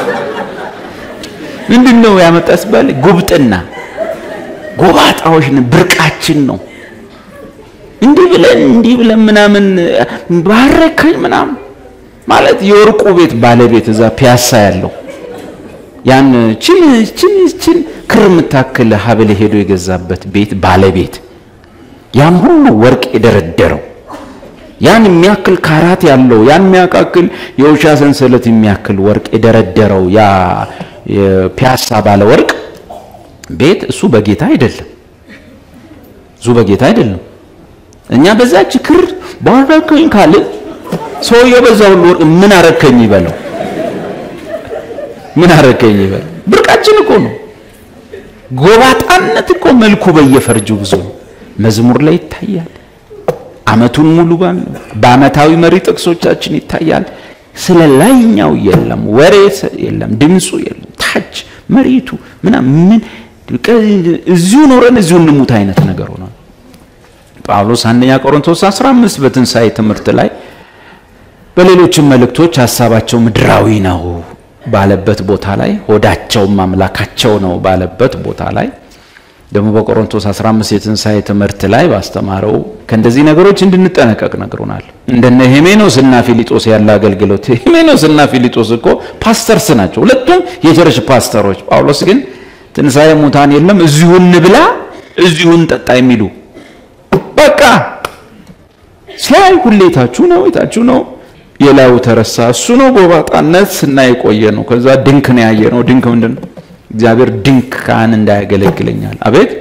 ምንድን ነው ያመጣ ሲባል ጉብጥና ጎባጣዎች ብርቃችን ነው። እንዲህ ብለን እንዲህ ብለን ምናምን ባረከኝ ምናምን ማለት የወርቁ ቤት ባለቤት እዛ ፒያሳ ያለው ያን ችን ችን ችን ክር የምታክል ሀብል ሄዶ የገዛበት ቤት ባለቤት ያን ሁሉ ወርቅ የደረደረው ያን የሚያክል ካራት ያለው ያን የሚያካክል የውሻ ሰንሰለት የሚያክል ወርቅ የደረደረው ያ የፒያሳ ባለ ወርቅ ቤት እሱ በጌታ አይደለም፣ እሱ በጌታ አይደለም። እኛ በዛች ክር ባረከኝ ካለ ሰውየው በዛ ሁሉ ወርቅ ምን አረከኝ ይበለው፣ ምን አረከኝ ይበለው። ብርቃችን እኮ ነው። ጎባጣነት እኮ መልኩ በየፈርጁ ብዙ ነው። መዝሙር ላይ ይታያል። አመቱን ሙሉ ባለው በአመታዊ መሪ ጥቅሶቻችን ይታያል። ስለ ላይኛው የለም፣ ወሬ የለም፣ ድምፁ የለም፣ ታች መሬቱ ምናምን ምን እዚሁ ኖረን እዚሁ እንሙት አይነት ነገር ሆኗል። ጳውሎስ አንደኛ ቆሮንቶስ 15 በትንሣኤ ትምህርት ላይ በሌሎችም መልእክቶች ሀሳባቸው ምድራዊ ነው ባለበት ቦታ ላይ ሆዳቸውም አምላካቸው ነው ባለበት ቦታ ላይ ደግሞ በቆሮንቶስ 15 የትንሣኤ ትምህርት ላይ ባስተማረው ከእንደዚህ ነገሮች እንድንጠነቀቅ ነግሮናል። እንደነ ሄሜኖስ እና ፊሊጦስ ያለ አገልግሎት። ሄሜኖስ እና ፊሊጦስ እኮ ፓስተርስ ናቸው፣ ሁለቱም የቸርች ፓስተሮች። ጳውሎስ ግን ትንሣኤ ሙታን የለም እዚሁ እንብላ እዚሁ እንጠጣ የሚሉ በቃ ሲያይ ሁሌ የታችሁ ነው የታችሁ ነው የላዩ ተረሳ። እሱ ነው ጎባጣነት ስና የቆየ ነው። ከዛ ድንክ ነው ያየ ነው። ድንክ ምንድን ነው? እግዚአብሔር ድንክ ካህን እንዳያገለግለኛል። አቤት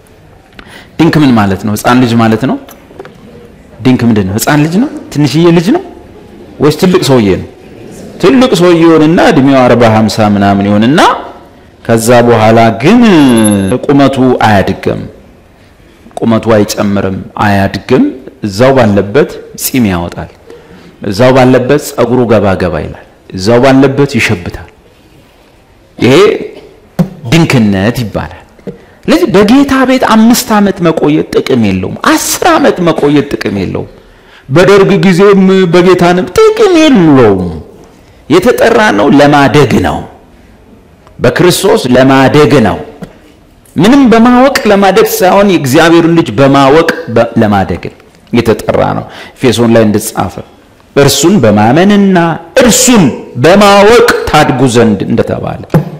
ድንክ ምን ማለት ነው? ህፃን ልጅ ማለት ነው። ድንክ ምንድን ነው? ህፃን ልጅ ነው? ትንሽዬ ልጅ ነው ወይስ ትልቅ ሰውዬ ነው? ትልቅ ሰውዬ ይሆንና እድሜው አርባ ሀምሳ ምናምን ይሆንና ከዛ በኋላ ግን ቁመቱ አያድግም፣ ቁመቱ አይጨምርም፣ አያድግም። እዛው ባለበት ጺም ያወጣል። እዛው ባለበት ጸጉሩ ገባ ገባ ይላል። እዛው ባለበት ይሸብታል። ይሄ ድንክነት ይባላል። ስለዚህ በጌታ ቤት አምስት ዓመት መቆየት ጥቅም የለውም። አስር ዓመት መቆየት ጥቅም የለውም። በደርግ ጊዜም በጌታንም ጥቅም የለውም። የተጠራ ነው ለማደግ ነው። በክርስቶስ ለማደግ ነው። ምንም በማወቅ ለማደግ ሳይሆን የእግዚአብሔርን ልጅ በማወቅ ለማደግ የተጠራ ነው። ኤፌሶን ላይ እንደተጻፈ እርሱን በማመንና እርሱን በማወቅ ታድጉ ዘንድ እንደተባለ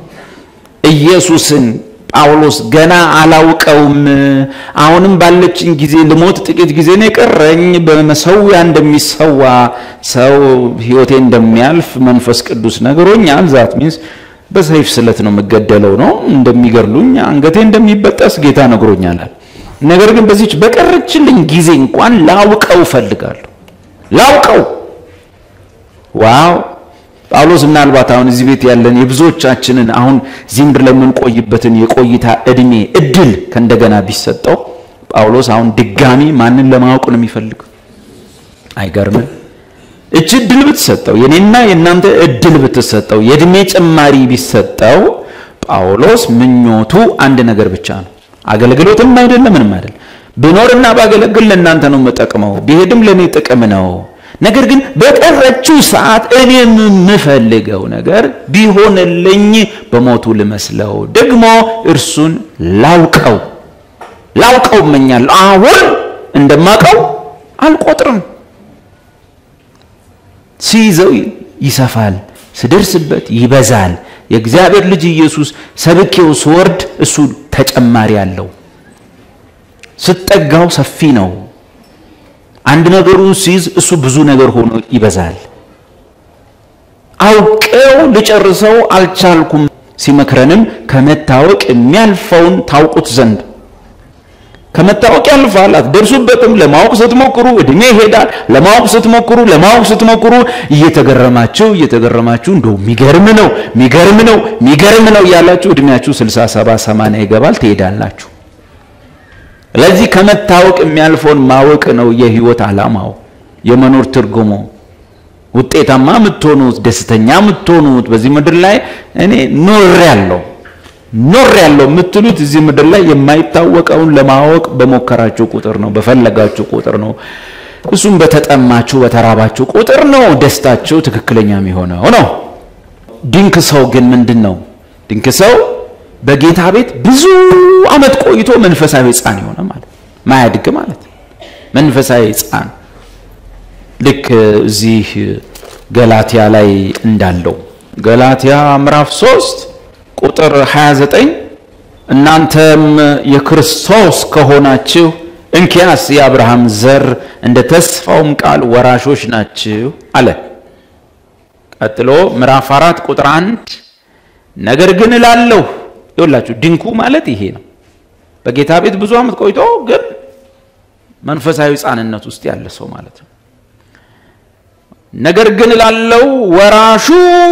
ኢየሱስን ጳውሎስ ገና አላውቀውም፣ አሁንም ባለችኝ ጊዜ ልሞት ጥቂት ጊዜ ነው የቀረኝ፣ በመሰዊያ እንደሚሰዋ ሰው ሕይወቴ እንደሚያልፍ መንፈስ ቅዱስ ነግሮኛል። ዛት ሚንስ በሰይፍ ስለት ነው የምገደለው ነው እንደሚገድሉኝ፣ አንገቴ እንደሚበጠስ ጌታ ነግሮኛል። ነገር ግን በዚች በቀረችልኝ ጊዜ እንኳን ላውቀው እፈልጋለሁ። ላውቀው ዋው ጳውሎስ ምናልባት አሁን እዚህ ቤት ያለን የብዙዎቻችንን አሁን እዚህ ምድር ላይ የምንቆይበትን የቆይታ እድሜ እድል ከእንደገና ቢሰጠው ጳውሎስ አሁን ድጋሚ ማንን ለማወቅ ነው የሚፈልገው? አይገርምም? እች እድል ብትሰጠው የኔና የእናንተ እድል ብትሰጠው የእድሜ ጭማሪ ቢሰጠው ጳውሎስ ምኞቱ አንድ ነገር ብቻ ነው። አገልግሎትም አይደለም ምንም አይደለም። ብኖርና ባገለግል ለእናንተ ነው የምጠቅመው፣ ቢሄድም ለእኔ ጥቅም ነው። ነገር ግን በቀረችው ሰዓት እኔ የምፈልገው ነገር ቢሆንልኝ በሞቱ ልመስለው፣ ደግሞ እርሱን ላውቀው ላውቀው እመኛለሁ። አሁን እንደማውቀው አልቆጥርም። ሲይዘው ይሰፋል፣ ስደርስበት ይበዛል። የእግዚአብሔር ልጅ ኢየሱስ ሰብኬው ስወርድ እሱ ተጨማሪ አለው። ስጠጋው ሰፊ ነው። አንድ ነገሩ ሲይዝ እሱ ብዙ ነገር ሆኖ ይበዛል። አውቄው ልጨርሰው አልቻልኩም። ሲመክረንም ከመታወቅ የሚያልፈውን ታውቁት ዘንድ ከመታወቅ ያልፋል። አትደርሱበትም። ለማወቅ ስትሞክሩ እድሜ ይሄዳል። ለማወቅ ስትሞክሩ ለማወቅ ስትሞክሩ እየተገረማችሁ እየተገረማችሁ እንደው የሚገርም ነው የሚገርም ነው የሚገርም ነው እያላችሁ እድሜያችሁ 60 70 80 ይገባል፣ ትሄዳላችሁ። ስለዚህ ከመታወቅ የሚያልፈውን ማወቅ ነው የህይወት ዓላማው፣ የመኖር ትርጉሙ። ውጤታማ የምትሆኑት ደስተኛ የምትሆኑት በዚህ ምድር ላይ እኔ ኖር ያለው ኖር ያለው የምትሉት እዚህ ምድር ላይ የማይታወቀውን ለማወቅ በሞከራችሁ ቁጥር ነው፣ በፈለጋችሁ ቁጥር ነው። እሱም በተጠማችሁ በተራባችሁ ቁጥር ነው ደስታችሁ ትክክለኛ የሚሆነው ነው። ድንክ ሰው ግን ምንድን ነው? ድንክ ሰው በጌታ ቤት ብዙ ዓመት ቆይቶ መንፈሳዊ ሕፃን የሆነ ማለት ማያድግ ማለት መንፈሳዊ ሕፃን ልክ እዚህ ገላትያ ላይ እንዳለው ገላትያ ምዕራፍ 3 ቁጥር 29 እናንተም የክርስቶስ ከሆናችሁ እንኪያስ የአብርሃም ዘር እንደ ተስፋውም ቃል ወራሾች ናችሁ አለ። ቀጥሎ ምዕራፍ 4 ቁጥር 1 ነገር ግን እላለሁ ይኸውላችሁ ድንኩ ማለት ይሄ ነው። በጌታ ቤት ብዙ ዓመት ቆይቶ ግን መንፈሳዊ ሕፃንነት ውስጥ ያለ ሰው ማለት ነው። ነገር ግን እላለሁ ወራሹ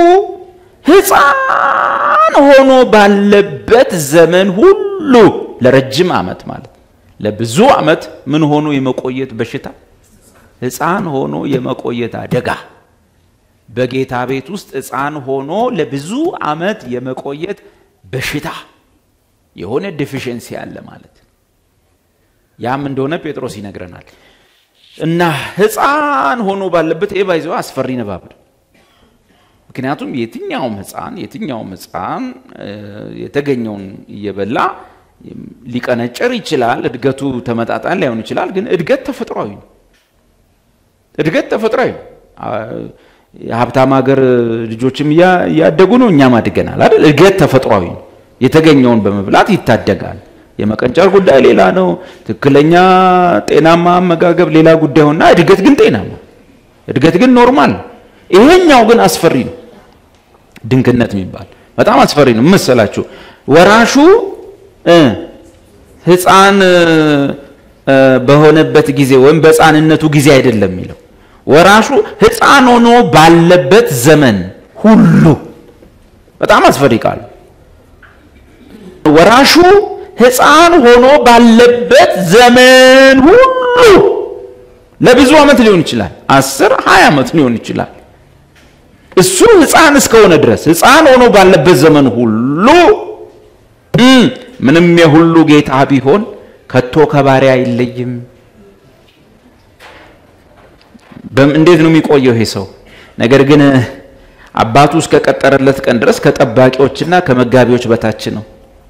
ሕፃን ሆኖ ባለበት ዘመን ሁሉ ለረጅም ዓመት ማለት ለብዙ ዓመት ምን ሆኖ የመቆየት በሽታ ሕፃን ሆኖ የመቆየት አደጋ በጌታ ቤት ውስጥ ሕፃን ሆኖ ለብዙ ዓመት የመቆየት በሽታ የሆነ ዲፊሽንሲ አለ ማለት ያም እንደሆነ ጴጥሮስ ይነግረናል። እና ሕፃን ሆኖ ባለበት ይህ ባይዘው አስፈሪ ንባብ ነው። ምክንያቱም የትኛውም ሕፃን የትኛውም ሕፃን የተገኘውን እየበላ ሊቀነጭር ይችላል። እድገቱ ተመጣጣን ላይሆን ይችላል። ግን እድገት ተፈጥሯዊ ነው። እድገት ተፈጥሯዊ ነው። የሀብታም ሀገር ልጆችም እያደጉ ነው፣ እኛም አድገናል አይደል? እድገት ተፈጥሯዊ ነው። የተገኘውን በመብላት ይታደጋል። የመቀንጨር ጉዳይ ሌላ ነው። ትክክለኛ ጤናማ አመጋገብ ሌላ ጉዳይ ሆና እድገት ግን ጤናማ እድገት ግን ኖርማል ነው። ይሄኛው ግን አስፈሪ ነው። ድንክነት የሚባል በጣም አስፈሪ ነው። መሰላችሁ ወራሹ ሕፃን በሆነበት ጊዜ ወይም በሕፃንነቱ ጊዜ አይደለም የሚለው ወራሹ ሕፃን ሆኖ ባለበት ዘመን ሁሉ በጣም አስፈሪ ቃል ወራሹ ሕፃን ሆኖ ባለበት ዘመን ሁሉ ለብዙ ዓመት ሊሆን ይችላል። አስር ሀያ ዓመት ሊሆን ይችላል። እሱ ሕፃን እስከሆነ ድረስ ሕፃን ሆኖ ባለበት ዘመን ሁሉ ምንም የሁሉ ጌታ ቢሆን ከቶ ከባሪያ አይለይም። እንዴት ነው የሚቆየው ይሄ ሰው? ነገር ግን አባቱ እስከቀጠረለት ቀን ድረስ ከጠባቂዎችና ከመጋቢዎች በታች ነው።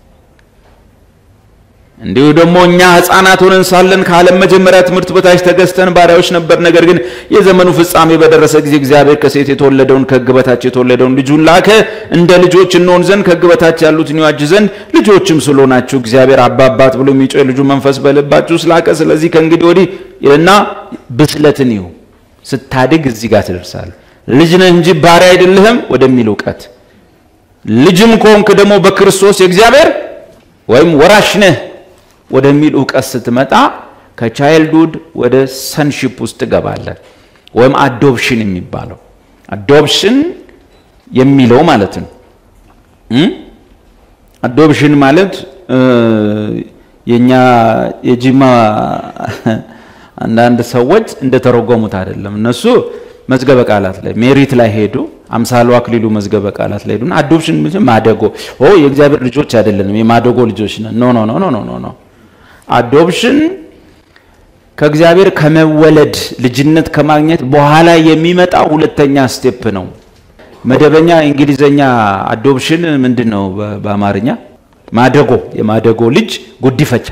እንዲሁ ደግሞ እኛ ሕፃናት ሆነን ሳለን ከዓለም መጀመሪያ ትምህርት በታች ተገዝተን ባሪያዎች ነበር። ነገር ግን የዘመኑ ፍጻሜ በደረሰ ጊዜ እግዚአብሔር ከሴት የተወለደውን ከሕግ በታች የተወለደውን ልጁን ላከ፣ እንደ ልጆች እንሆን ዘንድ ከሕግ በታች ያሉትን ይዋጅ ዘንድ ልጆችም ስለሆናችሁ እግዚአብሔር አባ አባት ብሎ የሚጮህ የልጁ መንፈስ በልባችሁ ስላከ፣ ስለዚህ ከእንግዲህ ወዲህ እና ብስለትን ይሁ ስታድግ እዚህ ጋር ትደርሳለህ። ልጅ ነህ እንጂ ባሪያ አይደለህም ወደሚል እውቀት፣ ልጅም ከሆንክ ደግሞ በክርስቶስ የእግዚአብሔር ወይም ወራሽ ነህ ወደሚል እውቀት ስትመጣ ከቻይልድሁድ ወደ ሰንሺፕ ውስጥ ትገባለህ። ወይም አዶፕሽን የሚባለው አዶፕሽን የሚለው ማለት ነው። አዶፕሽን ማለት የኛ የጂማ አንዳንድ ሰዎች እንደተረጎሙት አይደለም። እነሱ መዝገበ ቃላት ላይ ሜሪት ላይ ሄዱ። አምሳሉ አክሊሉ መዝገበ ቃላት ላይ ሄዱና አዶፕሽን ማደጎ ኦ የእግዚአብሔር ልጆች አይደለንም የማደጎ ልጆች ነን። ኖ ኖ ኖ ኖ ኖ ኖ አዶፕሽን ከእግዚአብሔር ከመወለድ ልጅነት ከማግኘት በኋላ የሚመጣ ሁለተኛ ስቴፕ ነው። መደበኛ እንግሊዘኛ አዶፕሽን ምንድን ነው? በአማርኛ ማደጎ፣ የማደጎ ልጅ ጉዲፈቻ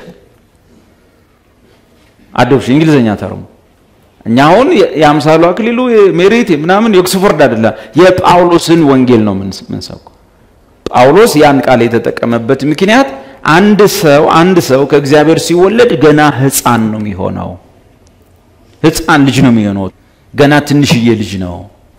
አዶፕሽን እንግሊዘኛ ተርሙ። እኛ አሁን የአምሳሉ አክሊሉ ሜሪት ምናምን የኦክስፎርድ አይደለም፣ የጳውሎስን ወንጌል ነው ምንሰብከው። ጳውሎስ ያን ቃል የተጠቀመበት ምክንያት አንድ ሰው አንድ ሰው ከእግዚአብሔር ሲወለድ ገና ሕፃን ነው የሚሆነው። ሕፃን ልጅ ነው የሚሆነው። ገና ትንሽዬ ልጅ ነው።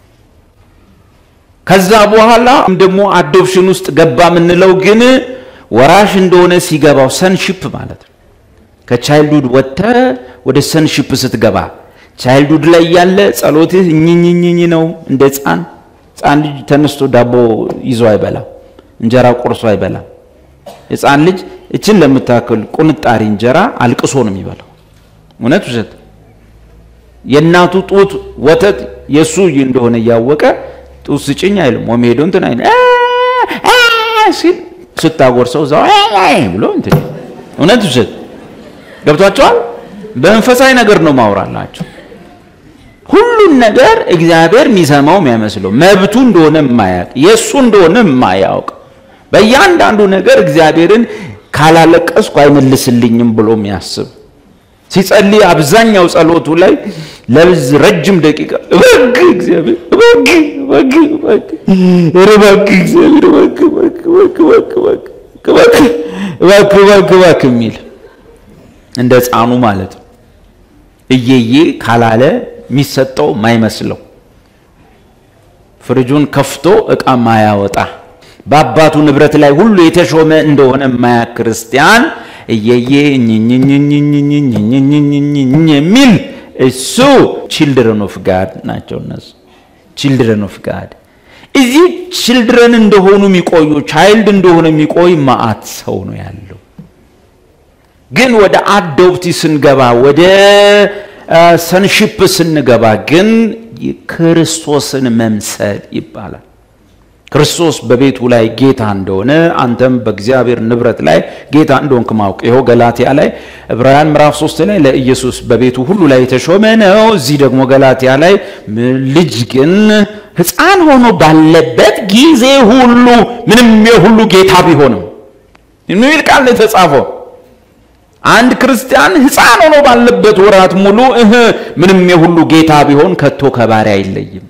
ከዛ በኋላ ደግሞ አዶፕሽን ውስጥ ገባ የምንለው ግን ወራሽ እንደሆነ ሲገባው ሰንሺፕ ማለት ነው። ከቻይልድሁድ ወጥተህ ወደ ሰንሺፕ ስትገባ ቻይልድሁድ ላይ ያለ ጸሎትህ እኝኝኝኝ ነው። እንደ ሕፃን ሕፃን ልጅ ተነስቶ ዳቦ ይዞ አይበላም፣ እንጀራ ቆርሶ አይበላም። ሕፃን ልጅ እችን ለምታክል ቁንጣሪ እንጀራ አልቅሶ ነው የሚበላው። እውነት ውሸት? የእናቱ ጡት ወተት የእሱ እንደሆነ እያወቀ ጡት ስጭኝ አይልም። ወይም ሄዶ እንትን አይልም ሲል ስታጎርሰው እዛው ብሎ እንትን እውነት ውሸት? ገብቷቸዋል። በመንፈሳዊ ነገር ነው ማውራላቸው። ሁሉን ነገር እግዚአብሔር የሚሰማው የሚያመስለው መብቱ እንደሆነ የማያውቅ የእሱ እንደሆነ የማያውቅ በእያንዳንዱ ነገር እግዚአብሔርን ካላለቀስኩ አይመልስልኝም ብሎ የሚያስብ ሲጸልይ አብዛኛው ጸሎቱ ላይ ለብዝ ረጅም ደቂቃ እባክህ እግዚአብሔር እባክህ እባክህ እባክህ ኧረ እባክህ እግዚአብሔር እባክህ እባክህ እባክህ እባክህ እባክህ እባክህ እባክህ የሚል እንደ ሕፃኑ ማለት ነው። እየዬ ካላለ የሚሰጠው ማይመስለው ፍሪጁን ከፍቶ እቃ ማያወጣ በአባቱ ንብረት ላይ ሁሉ የተሾመ እንደሆነ ማያ ክርስቲያን እየዬ የሚል እሱ ቺልድረን ኦፍ ጋድ ናቸው። እነሱ ቺልድረን ኦፍ ጋድ እዚህ ቺልድረን እንደሆኑ የሚቆዩ ቻይልድ እንደሆነ የሚቆይ ማአት ሰው ነው ያለው። ግን ወደ አዶፕቲ ስንገባ ወደ ሰንሺፕ ስንገባ ግን ክርስቶስን መምሰል ይባላል። ክርስቶስ በቤቱ ላይ ጌታ እንደሆነ አንተም በእግዚአብሔር ንብረት ላይ ጌታ እንደሆንክ ማወቅ። ይኸው ገላትያ ላይ ዕብራውያን ምዕራፍ ሶስት ላይ ለኢየሱስ በቤቱ ሁሉ ላይ የተሾመ ነው። እዚህ ደግሞ ገላትያ ላይ ልጅ ግን ሕፃን ሆኖ ባለበት ጊዜ ሁሉ ምንም የሁሉ ጌታ ቢሆንም የሚል ቃል ነው የተጻፈው። አንድ ክርስቲያን ሕፃን ሆኖ ባለበት ወራት ሙሉ እህ ምንም የሁሉ ጌታ ቢሆን ከቶ ከባሪያ አይለይም።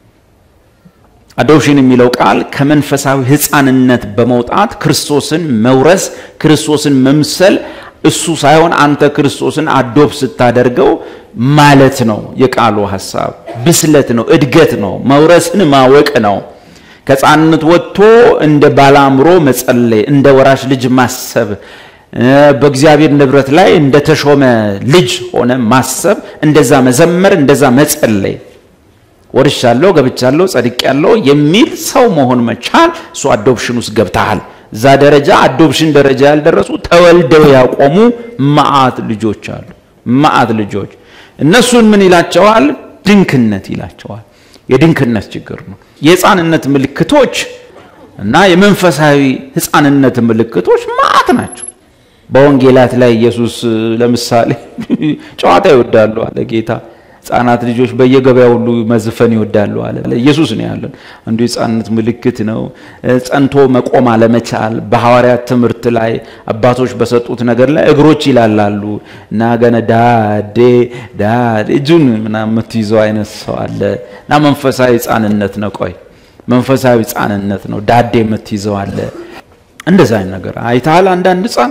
አዶፕሽን የሚለው ቃል ከመንፈሳዊ ሕፃንነት በመውጣት ክርስቶስን መውረስ፣ ክርስቶስን መምሰል እሱ ሳይሆን አንተ ክርስቶስን አዶፕ ስታደርገው ማለት ነው። የቃሉ ሐሳብ ብስለት ነው፣ እድገት ነው፣ መውረስን ማወቅ ነው። ከሕፃንነት ወጥቶ እንደ ባለአእምሮ መጸለይ፣ እንደ ወራሽ ልጅ ማሰብ በእግዚአብሔር ንብረት ላይ እንደተሾመ ልጅ ሆነ ማሰብ፣ እንደዛ መዘመር፣ እንደዛ መጸለይ ወርሻለሁ፣ ገብቻለሁ፣ ጸድቄያለሁ የሚል ሰው መሆን መቻል እሱ አዶፕሽን ውስጥ ገብተሃል። እዛ ደረጃ አዶፕሽን ደረጃ ያልደረሱ ተወልደው ያቆሙ መዓት ልጆች አሉ። መዓት ልጆች እነሱን ምን ይላቸዋል? ድንክነት ይላቸዋል። የድንክነት ችግር ነው። የሕፃንነት ምልክቶች እና የመንፈሳዊ ሕፃንነት ምልክቶች መዓት ናቸው። በወንጌላት ላይ ኢየሱስ ለምሳሌ ጨዋታ ይወዳሉ አለ ጌታ። ሕፃናት ልጆች በየገበያ ሁሉ መዝፈን ይወዳሉ አለ። ኢየሱስ ነው ያለን። አንዱ የሕፃንነት ምልክት ነው። ጸንቶ መቆም አለመቻል። በሐዋርያት ትምህርት ላይ አባቶች በሰጡት ነገር ላይ እግሮች ይላላሉ እና ገነ ዳዴ ዳዴ እጁን ምናምን የምትይዘው አይነት ሰው አለ እና መንፈሳዊ ሕፃንነት ነው። ቆይ መንፈሳዊ ሕፃንነት ነው። ዳዴ የምትይዘው አለ። እንደዛ አይነት ነገር አይተሃል። አንዳንድ ሕፃን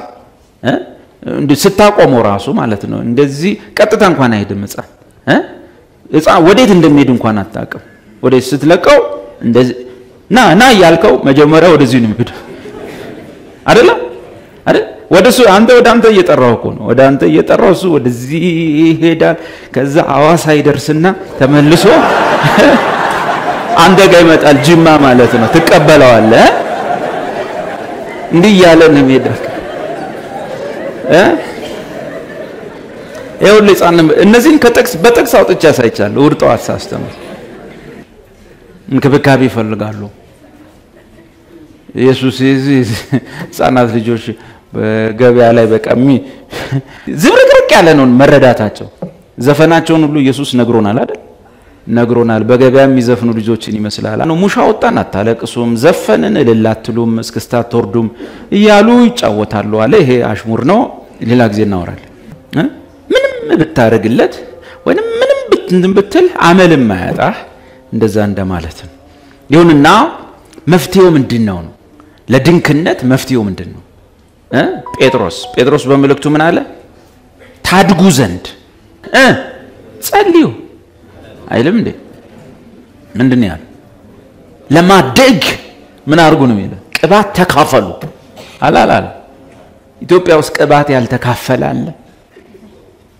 ስታቆመው ራሱ ማለት ነው እንደዚህ ቀጥታ እንኳን አይሄድም ሕፃን ሕፃን ወዴት እንደሚሄድ እንኳን አታውቅም። ወዴት ስትለቀው እንደዚህ ና ና እያልከው መጀመሪያ ወደዚህ ነው የሚሄደው አይደለም አይደል? ወደ እሱ አንተ ወደ አንተ እየጠራው እኮ ነው። ወደ አንተ እየጠራው እሱ ወደዚህ ይሄዳል። ከዛ አዋሳ ይደርስና ተመልሶ አንተ ጋር ይመጣል። ጅማ ማለት ነው። ትቀበለዋለህ። እንዲህ እያለ ነው የሚሄደው እ ይኸውልህ ሕፃን እነዚህን ከጥቅስ በጥቅስ አውጥቼ ያሳይቻለሁ። እሑድ ጠዋት ሳስተምር እንክብካቤ ይፈልጋሉ። ኢየሱስ የዚህ ሕፃናት ልጆች በገበያ ላይ በቀሚ ዝብርቅርቅ ያለ ነው መረዳታቸው። ዘፈናቸውን ሁሉ ኢየሱስ ነግሮናል አይደል? ነግሮናል። በገበያ የሚዘፍኑ ልጆችን ይመስላል። ሙሻ ወጣን፣ አታለቅሱም፣ ዘፈንን፣ እልል አትሉም፣ እስክስታ አትወርዱም እያሉ ይጫወታሉ አለ። ይሄ አሽሙር ነው። ሌላ ጊዜ እናወራለን። ምንም ብታደርግለት ወይም ምንም እንትን ብትል አመልም አያጣህ እንደዛ እንደማለት ነው። ይሁንና መፍትሄው ምንድን ነው ነው? ለድንክነት መፍትሄው ምንድን ነው? ጴጥሮስ ጴጥሮስ በመልእክቱ ምን አለ? ታድጉ ዘንድ ጸልዩ አይልም እንዴ? ምንድን ነው ያለ? ለማደግ ምን አድርጉ ነው የሚለው? ቅባት ተካፈሉ አላላለ? ኢትዮጵያ ውስጥ ቅባት ያልተካፈለ አለ?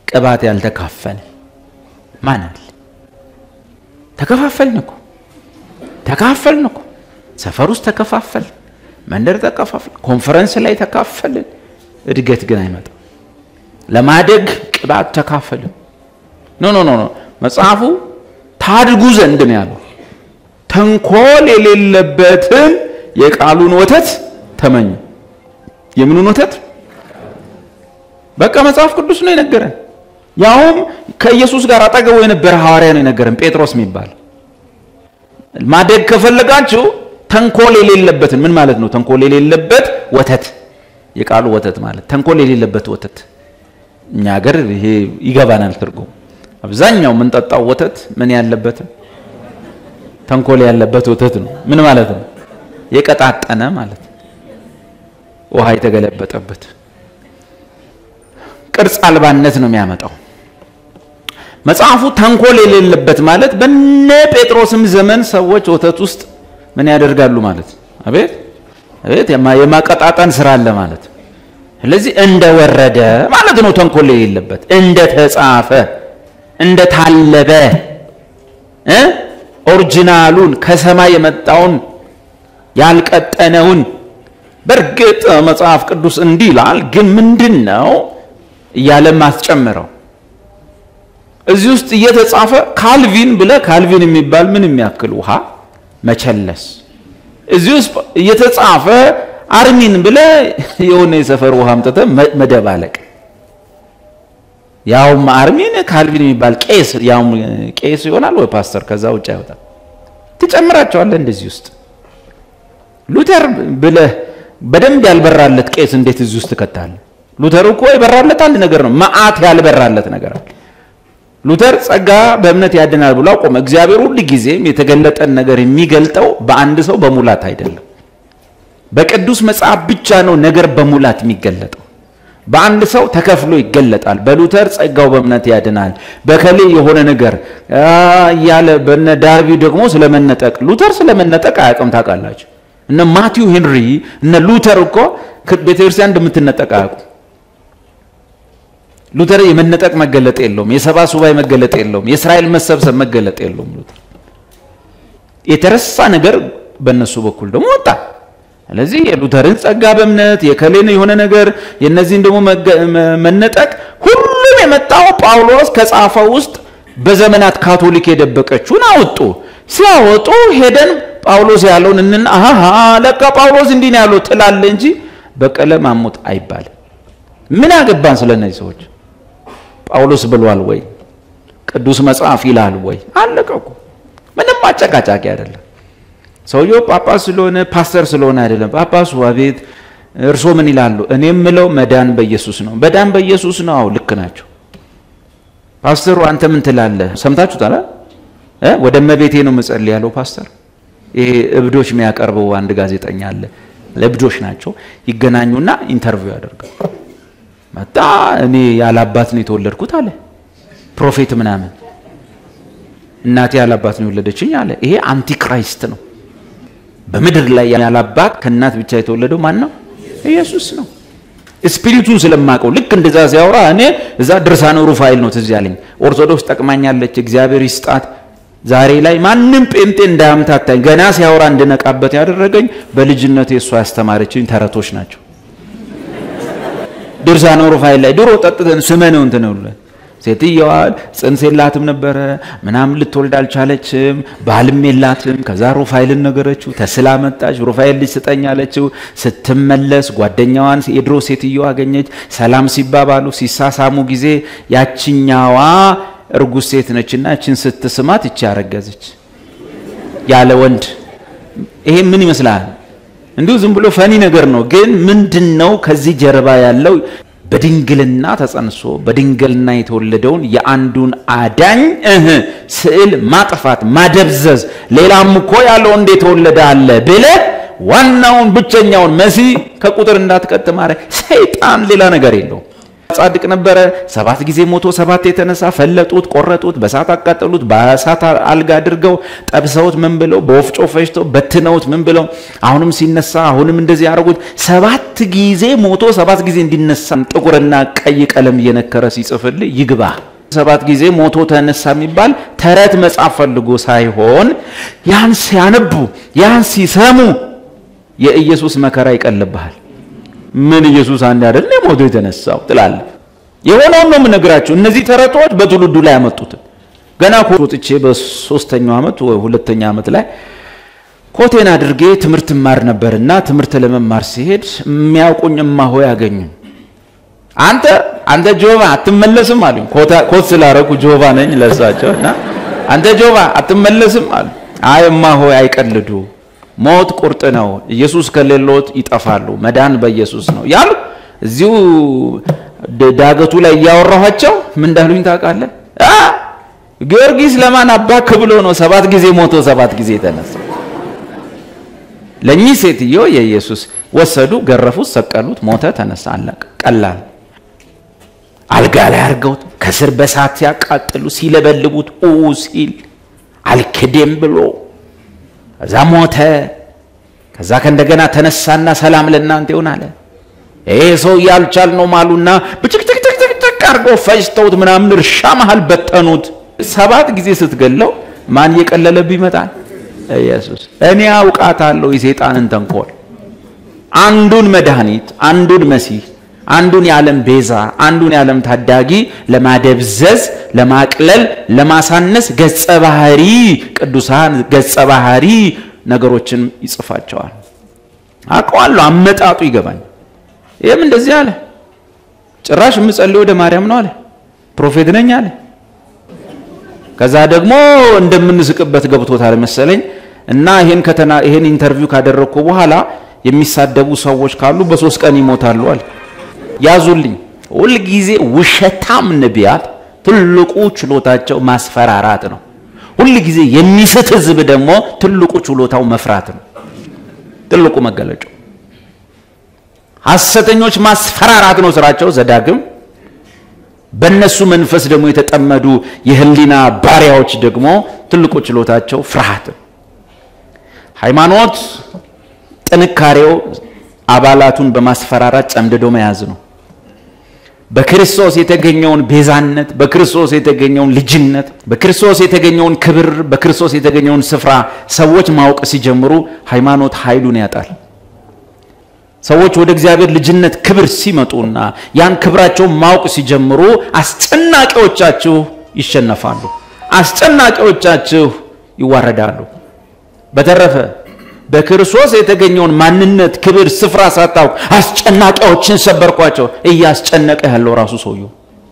ቅባት ያልተካፈለ ማን አለ? ተከፋፈልን እኮ ተካፈልን እኮ ሰፈር ውስጥ ተከፋፈልን፣ መንደር ተከፋፈልን፣ ኮንፈረንስ ላይ ተካፈልን። እድገት ግን አይመጣም። ለማደግ ቅባት ተካፈልን። ኖ ኖ ኖ ኖ መጽሐፉ ታድጉ ዘንድ ነው ያለው። ተንኮል የሌለበትን የቃሉን ወተት ተመኙ። የምኑን ወተት? በቃ መጽሐፍ ቅዱስ ነው የነገረን። ያውም ከኢየሱስ ጋር አጠገቡ የነበረ ሐዋርያ ነው የነገረን፣ ጴጥሮስ የሚባል ማደግ ከፈለጋችሁ ተንኮል የሌለበትን ምን ማለት ነው? ተንኮል የሌለበት ወተት፣ የቃሉ ወተት ማለት ተንኮል የሌለበት ወተት። እኛ ሀገር ይሄ ይገባናል ትርጉም። አብዛኛው የምንጠጣው ወተት ምን ያለበት ተንኮል ያለበት ወተት ነው። ምን ማለት ነው? የቀጣጠነ ማለት ውሃ የተገለበጠበት ቅርጽ አልባነት ነው የሚያመጣው። መጽሐፉ ተንኮል የሌለበት ማለት በነ ጴጥሮስም ዘመን ሰዎች ወተት ውስጥ ምን ያደርጋሉ ማለት አቤት አቤት የማቀጣጠን ስራ አለ ማለት ስለዚህ እንደወረደ ማለት ነው። ተንኮል የሌለበት እንደ ተጻፈ እንደ ታለበ እ ኦሪጂናሉን ከሰማይ የመጣውን ያልቀጠነውን በእርግጥ መጽሐፍ ቅዱስ እንዲህ ይላል፣ ግን ምንድን ነው እያለ ማስጨምረው እዚህ ውስጥ እየተጻፈ ካልቪን ብለ ካልቪን የሚባል ምን የሚያክል ውሃ መቸለስ እዚህ ውስጥ እየተጻፈ አርሚን ብለ የሆነ የሰፈር ውሃ አምጥተ መደባለቅ ያውም አርሚን ካልቪን የሚባል ቄስ ያውም ቄስ ይሆናል ወይ ፓስተር ከዛ ውጭ አይወጣም ትጨምራቸዋለህ እንደዚህ ውስጥ ሉተር ብለህ በደንብ ያልበራለት ቄስ እንዴት እዚህ ውስጥ ትከታለህ ሉተር እኮ የበራለት አንድ ነገር ነው መዓት ያልበራለት ነገር አለ ሉተር ጸጋ በእምነት ያድናል ብሎ አቆመ እግዚአብሔር ሁል ጊዜም የተገለጠን ነገር የሚገልጠው በአንድ ሰው በሙላት አይደለም በቅዱስ መጽሐፍ ብቻ ነው ነገር በሙላት የሚገለጠው በአንድ ሰው ተከፍሎ ይገለጣል በሉተር ጸጋው በእምነት ያድናል በከሌ የሆነ ነገር እያለ በነ ዳርቢ ደግሞ ስለመነጠቅ ሉተር ስለመነጠቅ አያውቅም ታውቃላችሁ እነ ማቲው ሄንሪ እነ ሉተር እኮ ቤተክርስቲያን እንደምትነጠቅ አያውቁ ሉተር የመነጠቅ መገለጥ የለውም የሰባ ሱባኤ መገለጥ የለውም የእስራኤል መሰብሰብ መገለጥ የለውም ሉተር የተረሳ ነገር በእነሱ በኩል ደግሞ ወጣ ስለዚህ የሉተርን ጸጋ በእምነት የከሌን የሆነ ነገር የነዚህን ደግሞ መነጠቅ ሁሉም የመጣው ጳውሎስ ከጻፈው ውስጥ በዘመናት ካቶሊክ የደበቀችውን አወጡ ሲያወጡ ሄደን ጳውሎስ ያለውን እንና አሃ ለካ ጳውሎስ እንዲህ ነው ያለው ትላለ እንጂ በቀለ ማሞት አይባልም ምን አገባን ስለ እነዚህ ሰዎች ጳውሎስ ብሏል ወይ ቅዱስ መጽሐፍ ይላል ወይ አለቀቁ ምንም አጨቃጫቂ አይደለም ሰውየው ጳጳስ ስለሆነ ፓስተር ስለሆነ አይደለም ጳጳሱ አቤት እርሶ ምን ይላሉ እኔ የምለው መዳን በኢየሱስ ነው መዳን በኢየሱስ ነው አው ልክ ናቸው ፓስተሩ አንተ ምን ትላለህ ሰምታችሁታል ወደ እመቤቴ ነው ምጸል ያለው ፓስተር ይሄ እብዶች የሚያቀርበው አንድ ጋዜጠኛ አለ ለእብዶች ናቸው ይገናኙና ኢንተርቪው ያደርጋል መጣ እኔ ያላባት ነው የተወለድኩት አለ ፕሮፌት ምናምን እናቴ ያላባት ነው የወለደችኝ አለ ይሄ አንቲክራይስት ነው በምድር ላይ ያላባት ከእናት ብቻ የተወለደው ማን ነው ኢየሱስ ነው ስፒሪቱን ስለማቀው ልክ እንደዛ ሲያወራ እኔ እዛ ድርሳነ ሩፋኤል ነው ትዝ ያለኝ ኦርቶዶክስ ጠቅማኛለች እግዚአብሔር ይስጣት ዛሬ ላይ ማንም ጴንጤ እንዳያምታታኝ ገና ሲያወራ እንድነቃበት ያደረገኝ በልጅነት የእሷ ያስተማረችኝ ተረቶች ናቸው ድርሳነ ሩፋኤል ላይ ድሮ ጠጥተን ስመ ነው እንትን ነው ሴትየዋ ጽንስ የላትም ነበረ ምናምን ልትወልድ አልቻለችም ባልም የላትም ከዛ ሩፋኤልን ነገረችው ተስላ መጣች ሩፋኤል ልጅ ስጠኝ አለችው ስትመለስ ጓደኛዋን የድሮ ሴትየዋ አገኘች ሰላም ሲባባሉ ሲሳሳሙ ጊዜ ያችኛዋ እርጉዝ ሴት ነችና እችን ስትስማት እቺ ያረገዘች ያለ ወንድ ይሄ ምን ይመስላል እንዲሁ ዝም ብሎ ፈኒ ነገር ነው ግን ምንድን ነው ከዚህ ጀርባ ያለው በድንግልና ተጸንሶ በድንግልና የተወለደውን የአንዱን አዳኝ እህ ስዕል ማጥፋት ማደብዘዝ ሌላም እኮ ያለው እንደ የተወለደ አለ ብለ ዋናውን ብቸኛውን መሲ ከቁጥር እንዳትቀጥ ማድረግ ሰይጣን ሌላ ነገር የለውም ጻድቅ ነበረ። ሰባት ጊዜ ሞቶ ሰባት የተነሳ ፈለጡት፣ ቆረጡት፣ በእሳት አቃጠሉት፣ በእሳት አልጋ አድርገው ጠብሰውት ምን ብለው በወፍጮ ፈጭተው በትነውት ምን ብለው አሁንም ሲነሳ አሁንም እንደዚህ ያደረጉት ሰባት ጊዜ ሞቶ ሰባት ጊዜ እንዲነሳ ጥቁርና ቀይ ቀለም እየነከረ ሲጽፍልህ ይግባ። ሰባት ጊዜ ሞቶ ተነሳ የሚባል ተረት መጽሐፍ ፈልጎ ሳይሆን ያን ሲያነቡ ያን ሲሰሙ የኢየሱስ መከራ ይቀልብሃል። ምን ኢየሱስ አንድ አይደል ሞቶ የተነሳው ትላለህ። የሆነውን ነው የምነግራቸው። እነዚህ ተረቶች በትውልዱ ላይ ያመጡት ገና ወጥቼ በሶስተኛው ዓመት ወይ ሁለተኛ ዓመት ላይ ኮቴን አድርጌ ትምህርት ማር ነበርና ትምህርት ለመማር ሲሄድ የሚያውቁኝ እማሆ ያገኙ አንተ አንተ ጆባ አትመለስም አሉኝ። ኮት ስላረኩ ጆባ ነኝ ለሳቸው እና አንተ ጆባ አትመለስም አሉ። አይ እማሆ አይቀልዱ ሞት ቁርጥ ነው። ኢየሱስ ከሌሎት ይጠፋሉ። መዳን በኢየሱስ ነው ያሉ እዚሁ ዳገቱ ላይ እያወራኋቸው ምን እንዳሉኝ ታውቃለህ? ጊዮርጊስ ለማን አባክ ብሎ ነው ሰባት ጊዜ ሞቶ ሰባት ጊዜ የተነሳ? ለእኚህ ሴትዮ የኢየሱስ ወሰዱ፣ ገረፉት፣ ሰቀሉት፣ ሞተ፣ ተነሳ፣ አለቀ። ቀላል አልጋ ላይ አድርገውት ከስር በሳት ሲያቃጥሉ ሲለበልቡት ኡ ሲል አልክዴም ብሎ ከዛ ሞተ። ከዛ ከእንደገና ተነሳና ሰላም ለእናንተ ይሁን አለ። ይሄ ሰው ያልቻል ነው ማሉና ብጭቅጭቅጭቅጭቅ አድርገው ፈጅተውት ምናምን እርሻ መሃል በተኑት። ሰባት ጊዜ ስትገለው ማን እየቀለለብህ ይመጣል? ኢየሱስ። እኔ አውቃታለሁ የሰይጣንን ተንኮል። አንዱን መድኃኒት፣ አንዱን መሲህ፣ አንዱን የዓለም ቤዛ፣ አንዱን የዓለም ታዳጊ ለማደብዘዝ፣ ለማቅለል፣ ለማሳነስ ገጸ ባህሪ ቅዱሳን ገጸ ባህሪ ነገሮችን ይጽፋቸዋል። አውቀዋለሁ፣ አመጣጡ ይገባኝ። ይህም እንደዚህ አለ። ጭራሽ የምጸልይ ወደ ማርያም ነው አለ። ፕሮፌት ነኝ አለ። ከዛ ደግሞ እንደምንስቅበት ገብቶታል መሰለኝ እና ይሄን ከተና ይሄን ኢንተርቪው ካደረግኩ በኋላ የሚሳደቡ ሰዎች ካሉ በሶስት ቀን ይሞታሉ አለ። ያዙልኝ። ሁልጊዜ ውሸታም ነቢያት ትልቁ ችሎታቸው ማስፈራራት ነው። ሁልጊዜ የሚስት ህዝብ ደግሞ ትልቁ ችሎታው መፍራት ነው። ትልቁ መገለጫው ሐሰተኞች ማስፈራራት ነው ስራቸው። ዘዳግም በእነሱ መንፈስ ደግሞ የተጠመዱ የህሊና ባሪያዎች ደግሞ ትልቁ ችሎታቸው ፍርሃት። ሃይማኖት ጥንካሬው አባላቱን በማስፈራራት ጨምድዶ መያዝ ነው። በክርስቶስ የተገኘውን ቤዛነት፣ በክርስቶስ የተገኘውን ልጅነት፣ በክርስቶስ የተገኘውን ክብር፣ በክርስቶስ የተገኘውን ስፍራ ሰዎች ማወቅ ሲጀምሩ ሃይማኖት ኃይሉን ያጣል። ሰዎች ወደ እግዚአብሔር ልጅነት ክብር ሲመጡና ያን ክብራቸውን ማወቅ ሲጀምሩ አስጨናቂዎቻችሁ ይሸነፋሉ፣ አስጨናቂዎቻችሁ ይዋረዳሉ። በተረፈ በክርስቶስ የተገኘውን ማንነት፣ ክብር፣ ስፍራ ሳታውቅ አስጨናቂዎችን ሰበርኳቸው። እያስጨነቀ ያለው ራሱ ሰውየው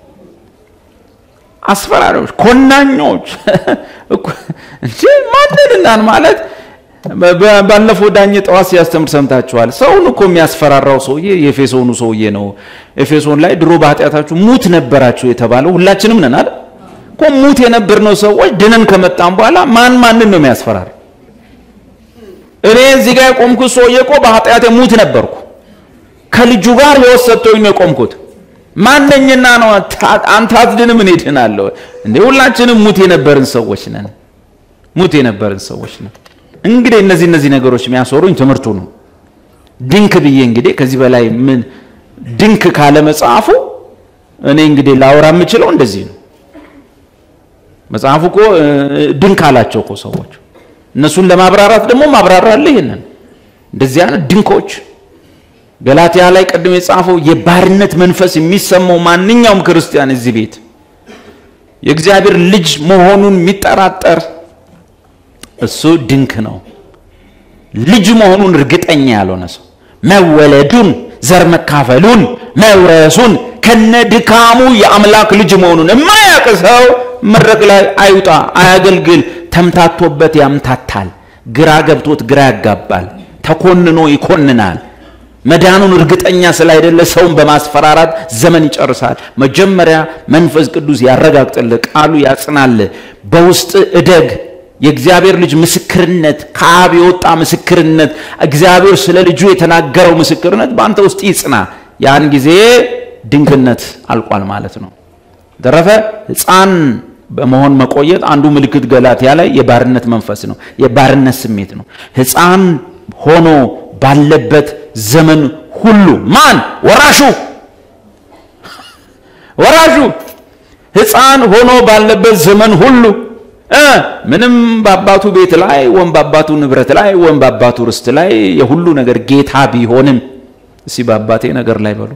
አስፈራሪዎች፣ ኮናኞች እንጂ ማንንናን ማለት ባለፈው ዳኘ ጠዋት ሲያስተምር ሰምታችኋል። ሰውን እኮ የሚያስፈራራው ሰውዬ የኤፌሶኑ ሰውዬ ነው። ኤፌሶን ላይ ድሮ በኃጢአታችሁ ሙት ነበራችሁ የተባለው ሁላችንም ነን አይደል እኮ ሙት የነበርነው ሰዎች ድነን ከመጣም በኋላ ማን ማንን ነው የሚያስፈራራ? እኔ እዚህ ጋር የቆምኩት ሰውዬ እኮ በኃጢአቴ ሙት ነበርኩ። ከልጁ ጋር ሕይወት ሰጥቶኝ ነው የቆምኩት። ማነኝና ነው አንተ አትድንም እኔ ድናለሁ እንዴ? ሁላችንም ሙት የነበርን ሰዎች ነን። ሙት የነበርን ሰዎች ነን። እንግዲህ እነዚህ እነዚህ ነገሮች የሚያስወሩኝ ትምህርቱ ነው። ድንክ ብዬ እንግዲህ ከዚህ በላይ ምን ድንክ ካለ መጽሐፉ እኔ እንግዲህ ላወራ የምችለው እንደዚህ ነው። መጽሐፉ እኮ ድንክ አላቸው እኮ ሰዎች። እነሱን ለማብራራት ደግሞ ማብራራለህ ይሄንን እንደዚህ አይነት ድንኮች ገላትያ ላይ ቅድም የጻፈው የባርነት መንፈስ የሚሰማው ማንኛውም ክርስቲያን እዚህ ቤት የእግዚአብሔር ልጅ መሆኑን የሚጠራጠር እሱ ድንክ ነው። ልጅ መሆኑን እርግጠኛ ያልሆነ ሰው መወለዱን፣ ዘር መካፈሉን፣ መውረሱን ከነ ድካሙ የአምላክ ልጅ መሆኑን የማያውቅ ሰው መድረክ ላይ አይውጣ፣ አያገልግል። ተምታቶበት ያምታታል፣ ግራ ገብቶት ግራ ያጋባል፣ ተኮንኖ ይኮንናል። መዳኑን እርግጠኛ ስላይደለ ሰውን በማስፈራራት ዘመን ይጨርሳል። መጀመሪያ መንፈስ ቅዱስ ያረጋግጥልህ፣ ቃሉ ያጽናልህ፣ በውስጥ እደግ። የእግዚአብሔር ልጅ ምስክርነት ከአብ የወጣ ምስክርነት እግዚአብሔር ስለ ልጁ የተናገረው ምስክርነት በአንተ ውስጥ ይጽና። ያን ጊዜ ድንግነት አልቋል ማለት ነው። ተረፈ ሕፃን በመሆን መቆየት አንዱ ምልክት ገላትያ ላይ የባርነት መንፈስ ነው፣ የባርነት ስሜት ነው። ሕፃን ሆኖ ባለበት ዘመን ሁሉ ማን ወራሹ ወራሹ ሕፃን ሆኖ ባለበት ዘመን ሁሉ እ ምንም በአባቱ ቤት ላይ ወይም በአባቱ ንብረት ላይ ወይም በአባቱ ርስት ላይ የሁሉ ነገር ጌታ ቢሆንም እስቲ በአባቴ ነገር ላይ በሉ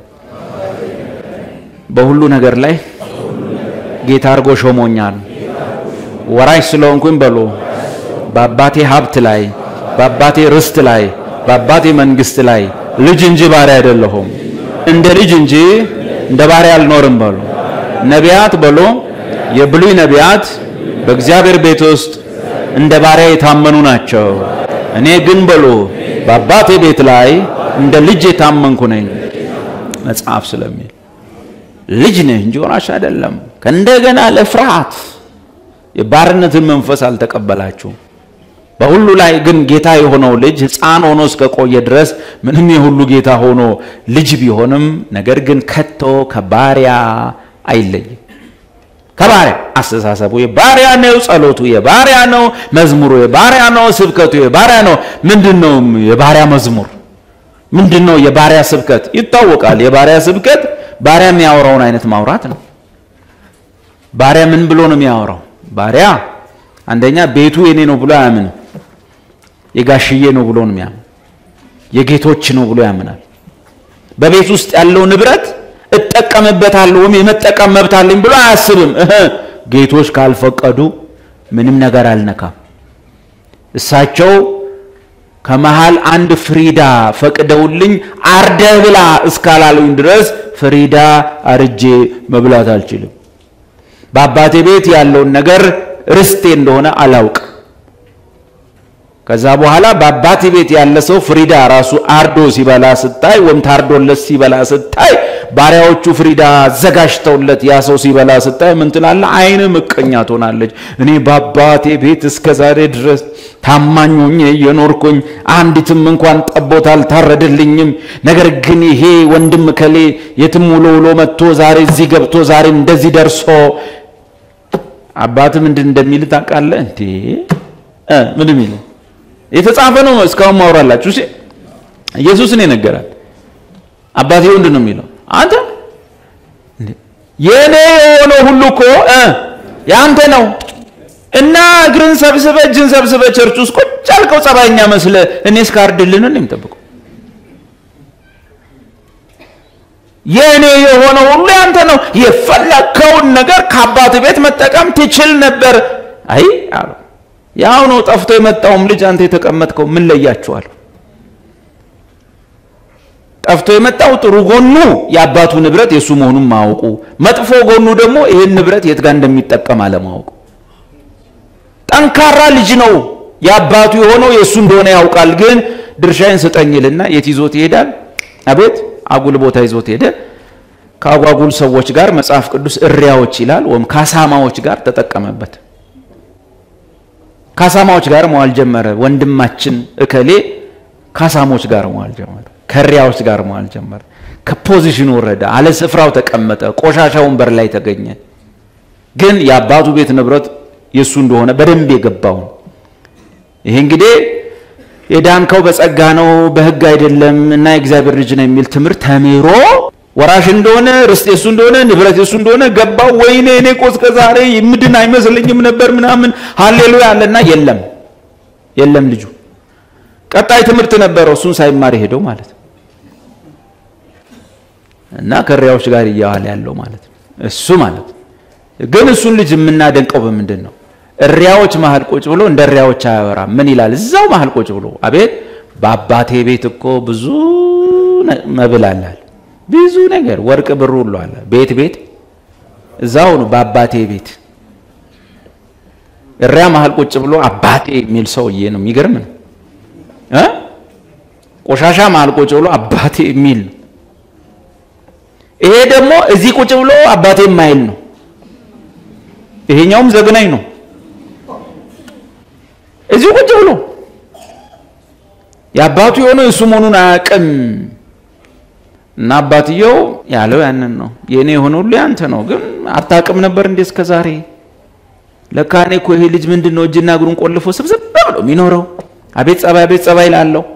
በሁሉ ነገር ላይ ጌታ አድርጎ ሾሞኛል። ወራሽ ስለሆንኩኝ በሉ በአባቴ ሀብት ላይ በአባቴ ርስት ላይ በአባቴ መንግስት ላይ ልጅ እንጂ ባሪያ አይደለሁም። እንደ ልጅ እንጂ እንደ ባሪያ አልኖርም በሉ ነቢያት በሉ የብሉይ ነቢያት በእግዚአብሔር ቤት ውስጥ እንደ ባሪያ የታመኑ ናቸው። እኔ ግን በሉ በአባቴ ቤት ላይ እንደ ልጅ የታመንኩ ነኝ መጽሐፍ ስለሚል ልጅ ነህ እንጂ ወራሽ አይደለም። ከእንደገና ለፍርሃት የባርነትን መንፈስ አልተቀበላችሁም። በሁሉ ላይ ግን ጌታ የሆነው ልጅ ሕፃን ሆኖ እስከ ቆየ ድረስ ምንም የሁሉ ጌታ ሆኖ ልጅ ቢሆንም ነገር ግን ከቶ ከባሪያ አይለይም። ከባሪያ አስተሳሰቡ የባሪያ ነው፣ ጸሎቱ የባሪያ ነው፣ መዝሙሩ የባሪያ ነው፣ ስብከቱ የባሪያ ነው። ምንድን ነው የባሪያ መዝሙር? ምንድን ነው የባሪያ ስብከት? ይታወቃል። የባሪያ ስብከት ባሪያ የሚያወራውን አይነት ማውራት ነው። ባሪያ ምን ብሎ ነው የሚያወራው? ባሪያ አንደኛ ቤቱ የኔ ነው ብሎ አያምንም። የጋሽዬ ነው ብሎ ነው የሚያምን። የጌቶች ነው ብሎ ያምናል። በቤት ውስጥ ያለው ንብረት እጠቀምበታለሁ ወይም የመጠቀም መብት አለኝ ብሎ አያስብም። እህ ጌቶች ካልፈቀዱ ምንም ነገር አልነካም። እሳቸው ከመሃል አንድ ፍሪዳ ፈቅደውልኝ አርደህ ብላ እስካላሉኝ ድረስ ፍሪዳ አርጄ መብላት አልችልም። በአባቴ ቤት ያለውን ነገር ርስቴ እንደሆነ አላውቅ። ከዛ በኋላ በአባቴ ቤት ያለ ሰው ፍሪዳ ራሱ አርዶ ሲበላ ስታይ ወይም ታርዶለት ሲበላ ስታይ ባሪያዎቹ ፍሪዳ አዘጋጅተውለት ያ ሰው ሲበላ ስታይ ምን ትላለህ? አይን ምቀኛ ትሆናለች። እኔ በአባቴ ቤት እስከ ዛሬ ድረስ ታማኝ ሆኜ እየኖርኩኝ አንዲትም እንኳን ጠቦት አልታረደልኝም። ነገር ግን ይሄ ወንድም ከሌ የትም ውሎ ውሎ መጥቶ ዛሬ እዚህ ገብቶ ዛሬ እንደዚህ ደርሶ አባት ምንድን እንደሚል ታውቃለህ እንዴ? እ ምን የሚል የተጻፈ ነው። እስካሁን ማውራላችሁ እሺ። ኢየሱስ ነው የነገራል። አባቴ ምንድን ነው የሚለው? አንተ የኔ የሆነው ሁሉ እኮ እ ያንተ ነው እና እግርን ሰብስበ እጅን ሰብስበ ቸርች ውስጥ ቁጭ አልከው ጸባይኛ መስለ እኔ እስካርድልን ነው የምጠብቀው። የእኔ የሆነ ሁሉ ያንተ ነው። የፈለከውን ነገር ከአባት ቤት መጠቀም ትችል ነበር። አይ አሉ ያው ነው ጠፍቶ የመጣውም ልጅ አንተ የተቀመጥከው ምን ለያችኋል? ጠፍቶ የመጣው ጥሩ ጎኑ የአባቱ ንብረት የእሱ መሆኑን ማወቁ፣ መጥፎ ጎኑ ደግሞ ይህን ንብረት የት ጋር እንደሚጠቀም አለማወቁ። ጠንካራ ልጅ ነው የአባቱ የሆነው የእሱ እንደሆነ ያውቃል። ግን ድርሻዬን ስጠኝልና የት ይዞት ይሄዳል? አቤት አጉል ቦታ ይዞት ሄደ። ከአጓጉል ሰዎች ጋር መጽሐፍ ቅዱስ እሪያዎች ይላል፣ ወይም ካሳማዎች ጋር ተጠቀመበት። ካሳማዎች ጋር መዋል ጀመረ። ወንድማችን እከሌ ካሳሞች ጋር መዋል ጀመረ። ከሪያዎች ጋር መዋል ጀመረ። ከፖዚሽኑ ወረደ፣ አለ ስፍራው ተቀመጠ፣ ቆሻሻ ወንበር ላይ ተገኘ። ግን የአባቱ ቤት ንብረት የእሱ እንደሆነ በደንብ የገባውን ይሄ እንግዲህ የዳንከው በጸጋ ነው በሕግ አይደለም እና የእግዚአብሔር ልጅ ነው የሚል ትምህርት ተምሮ ወራሽ እንደሆነ ርስት የሱ እንደሆነ ንብረት የሱ እንደሆነ ገባው። ወይኔ እኔ እኮ እስከ ዛሬ ምድን አይመስለኝም ነበር ምናምን ሃሌሉያ አለና የለም የለም ልጁ ቀጣይ ትምህርት ነበረው እሱን ሳይማር ሄደው ማለት ነው። እና ከሪያዎች ጋር እያዋለ ያለው ማለት ነው እሱ ማለት ነው። ግን እሱን ልጅ የምናደንቀው በምንድን ነው? እሪያዎች መሀል ቁጭ ብሎ እንደ እሪያዎች አያወራም። ምን ይላል? እዛው መሀል ቁጭ ብሎ አቤት በአባቴ ቤት እኮ ብዙ መብል አላል ብዙ ነገር ወርቅ ብሩ ሁሉ አለ። ቤት ቤት እዛው ነው በአባቴ ቤት። እሪያ መሀል ቁጭ ብሎ አባቴ የሚል ሰውዬ ነው። የሚገርም ነው እ ቆሻሻ መሀል ቁጭ ብሎ አባቴ የሚል ነው። ይሄ ደግሞ እዚህ ቁጭ ብሎ አባቴ የማይል ነው። ይሄኛውም ዘግናኝ ነው። እዚህ ቁጭ ብሎ የአባቱ የሆነው የእሱ መሆኑን አያውቅም። እና አባትየው ያለው ያንን ነው። የእኔ የሆነ ሁሉ ያንተ ነው። ግን አታውቅም ነበር እንዴ እስከ ዛሬ? ለካ እኔ እኮ ይሄ ልጅ ምንድን ነው እጅና እግሩን ቆልፎ ስብስብ ብሎ የሚኖረው? አቤት ጸባይ፣ አቤት ጸባይ ላለው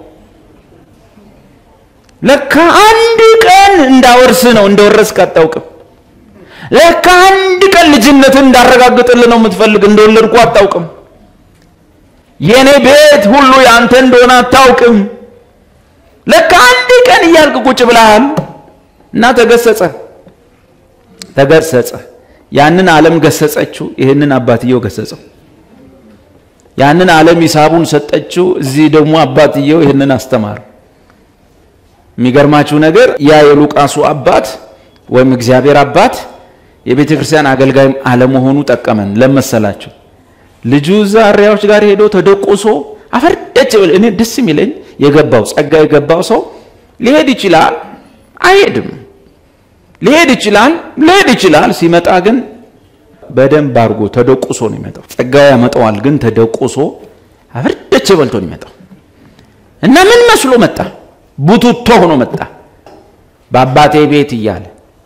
ለካ አንድ ቀን እንዳወርስ ነው እንደወረስክ አታውቅም። ለካ አንድ ቀን ልጅነትን እንዳረጋግጥልህ ነው የምትፈልግ እንደወለድኩ አታውቅም። የእኔ ቤት ሁሉ ያንተ እንደሆነ አታውቅም። ለካ አንድ ቀን እያልክ ቁጭ ብለሃል እና ተገሰጸ ተገሰጸ። ያንን ዓለም ገሰጸችው፣ ይህንን አባትየው ገሰጸው። ያንን ዓለም ሂሳቡን ሰጠችው፣ እዚህ ደግሞ አባትየው ይህንን አስተማረው። የሚገርማችሁ ነገር ያ የሉቃሱ አባት ወይም እግዚአብሔር አባት የቤተ ክርስቲያን አገልጋይ አለመሆኑ ጠቀመን። ለመሰላችሁ ልጁ እዛ እሪያዎች ጋር ሄዶ ተደቁሶ አፈርደች ብል እኔ ደስ የሚለኝ የገባው ጸጋ የገባው ሰው ሊሄድ ይችላል፣ አይሄድም። ሊሄድ ይችላል፣ ሊሄድ ይችላል። ሲመጣ ግን በደንብ አድርጎ ተደቁሶ ነው የሚመጣው። ጸጋው ያመጣዋል፣ ግን ተደቁሶ አፈርደች በልቶ ነው የሚመጣው እና ምን መስሎ መጣ? ቡቱቶ ሆኖ መጣ በአባቴ ቤት እያለ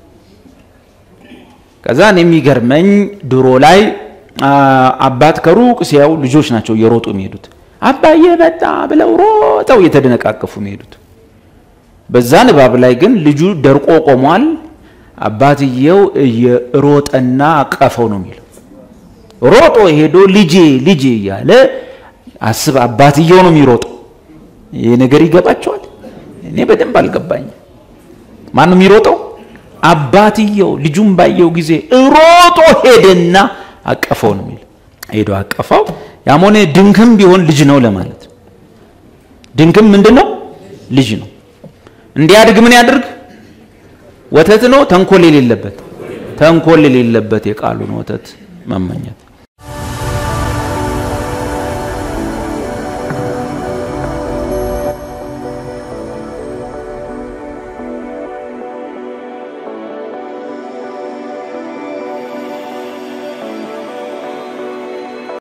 ከዛን የሚገርመኝ ድሮ ላይ አባት ከሩቅ ሲያው ልጆች ናቸው እየሮጡ የሚሄዱት አባዬ መጣ ብለው ሮጠው እየተደነቃቀፉ የሚሄዱት በዛ ንባብ ላይ ግን ልጁ ደርቆ ቆሟል አባትየው እየሮጠና አቀፈው ነው የሚለው ሮጦ ሄዶ ልጄ ልጄ እያለ አስብ አባትየው ነው የሚሮጠው ይህ ነገር ይገባቸዋል እኔ በደንብ አልገባኝም ማን ነው የሚሮጠው አባትየው ልጁን ባየው ጊዜ ሮጦ ሄደና አቀፈው ነው የሚል ሄዶ አቀፈው ያም ሆነ ድንክም ቢሆን ልጅ ነው ለማለት ድንክም ምንድን ነው ልጅ ነው እንዲያድግ ምን ያድርግ ወተት ነው ተንኮል የሌለበት ተንኮል የሌለበት የቃሉን ወተት መመኘት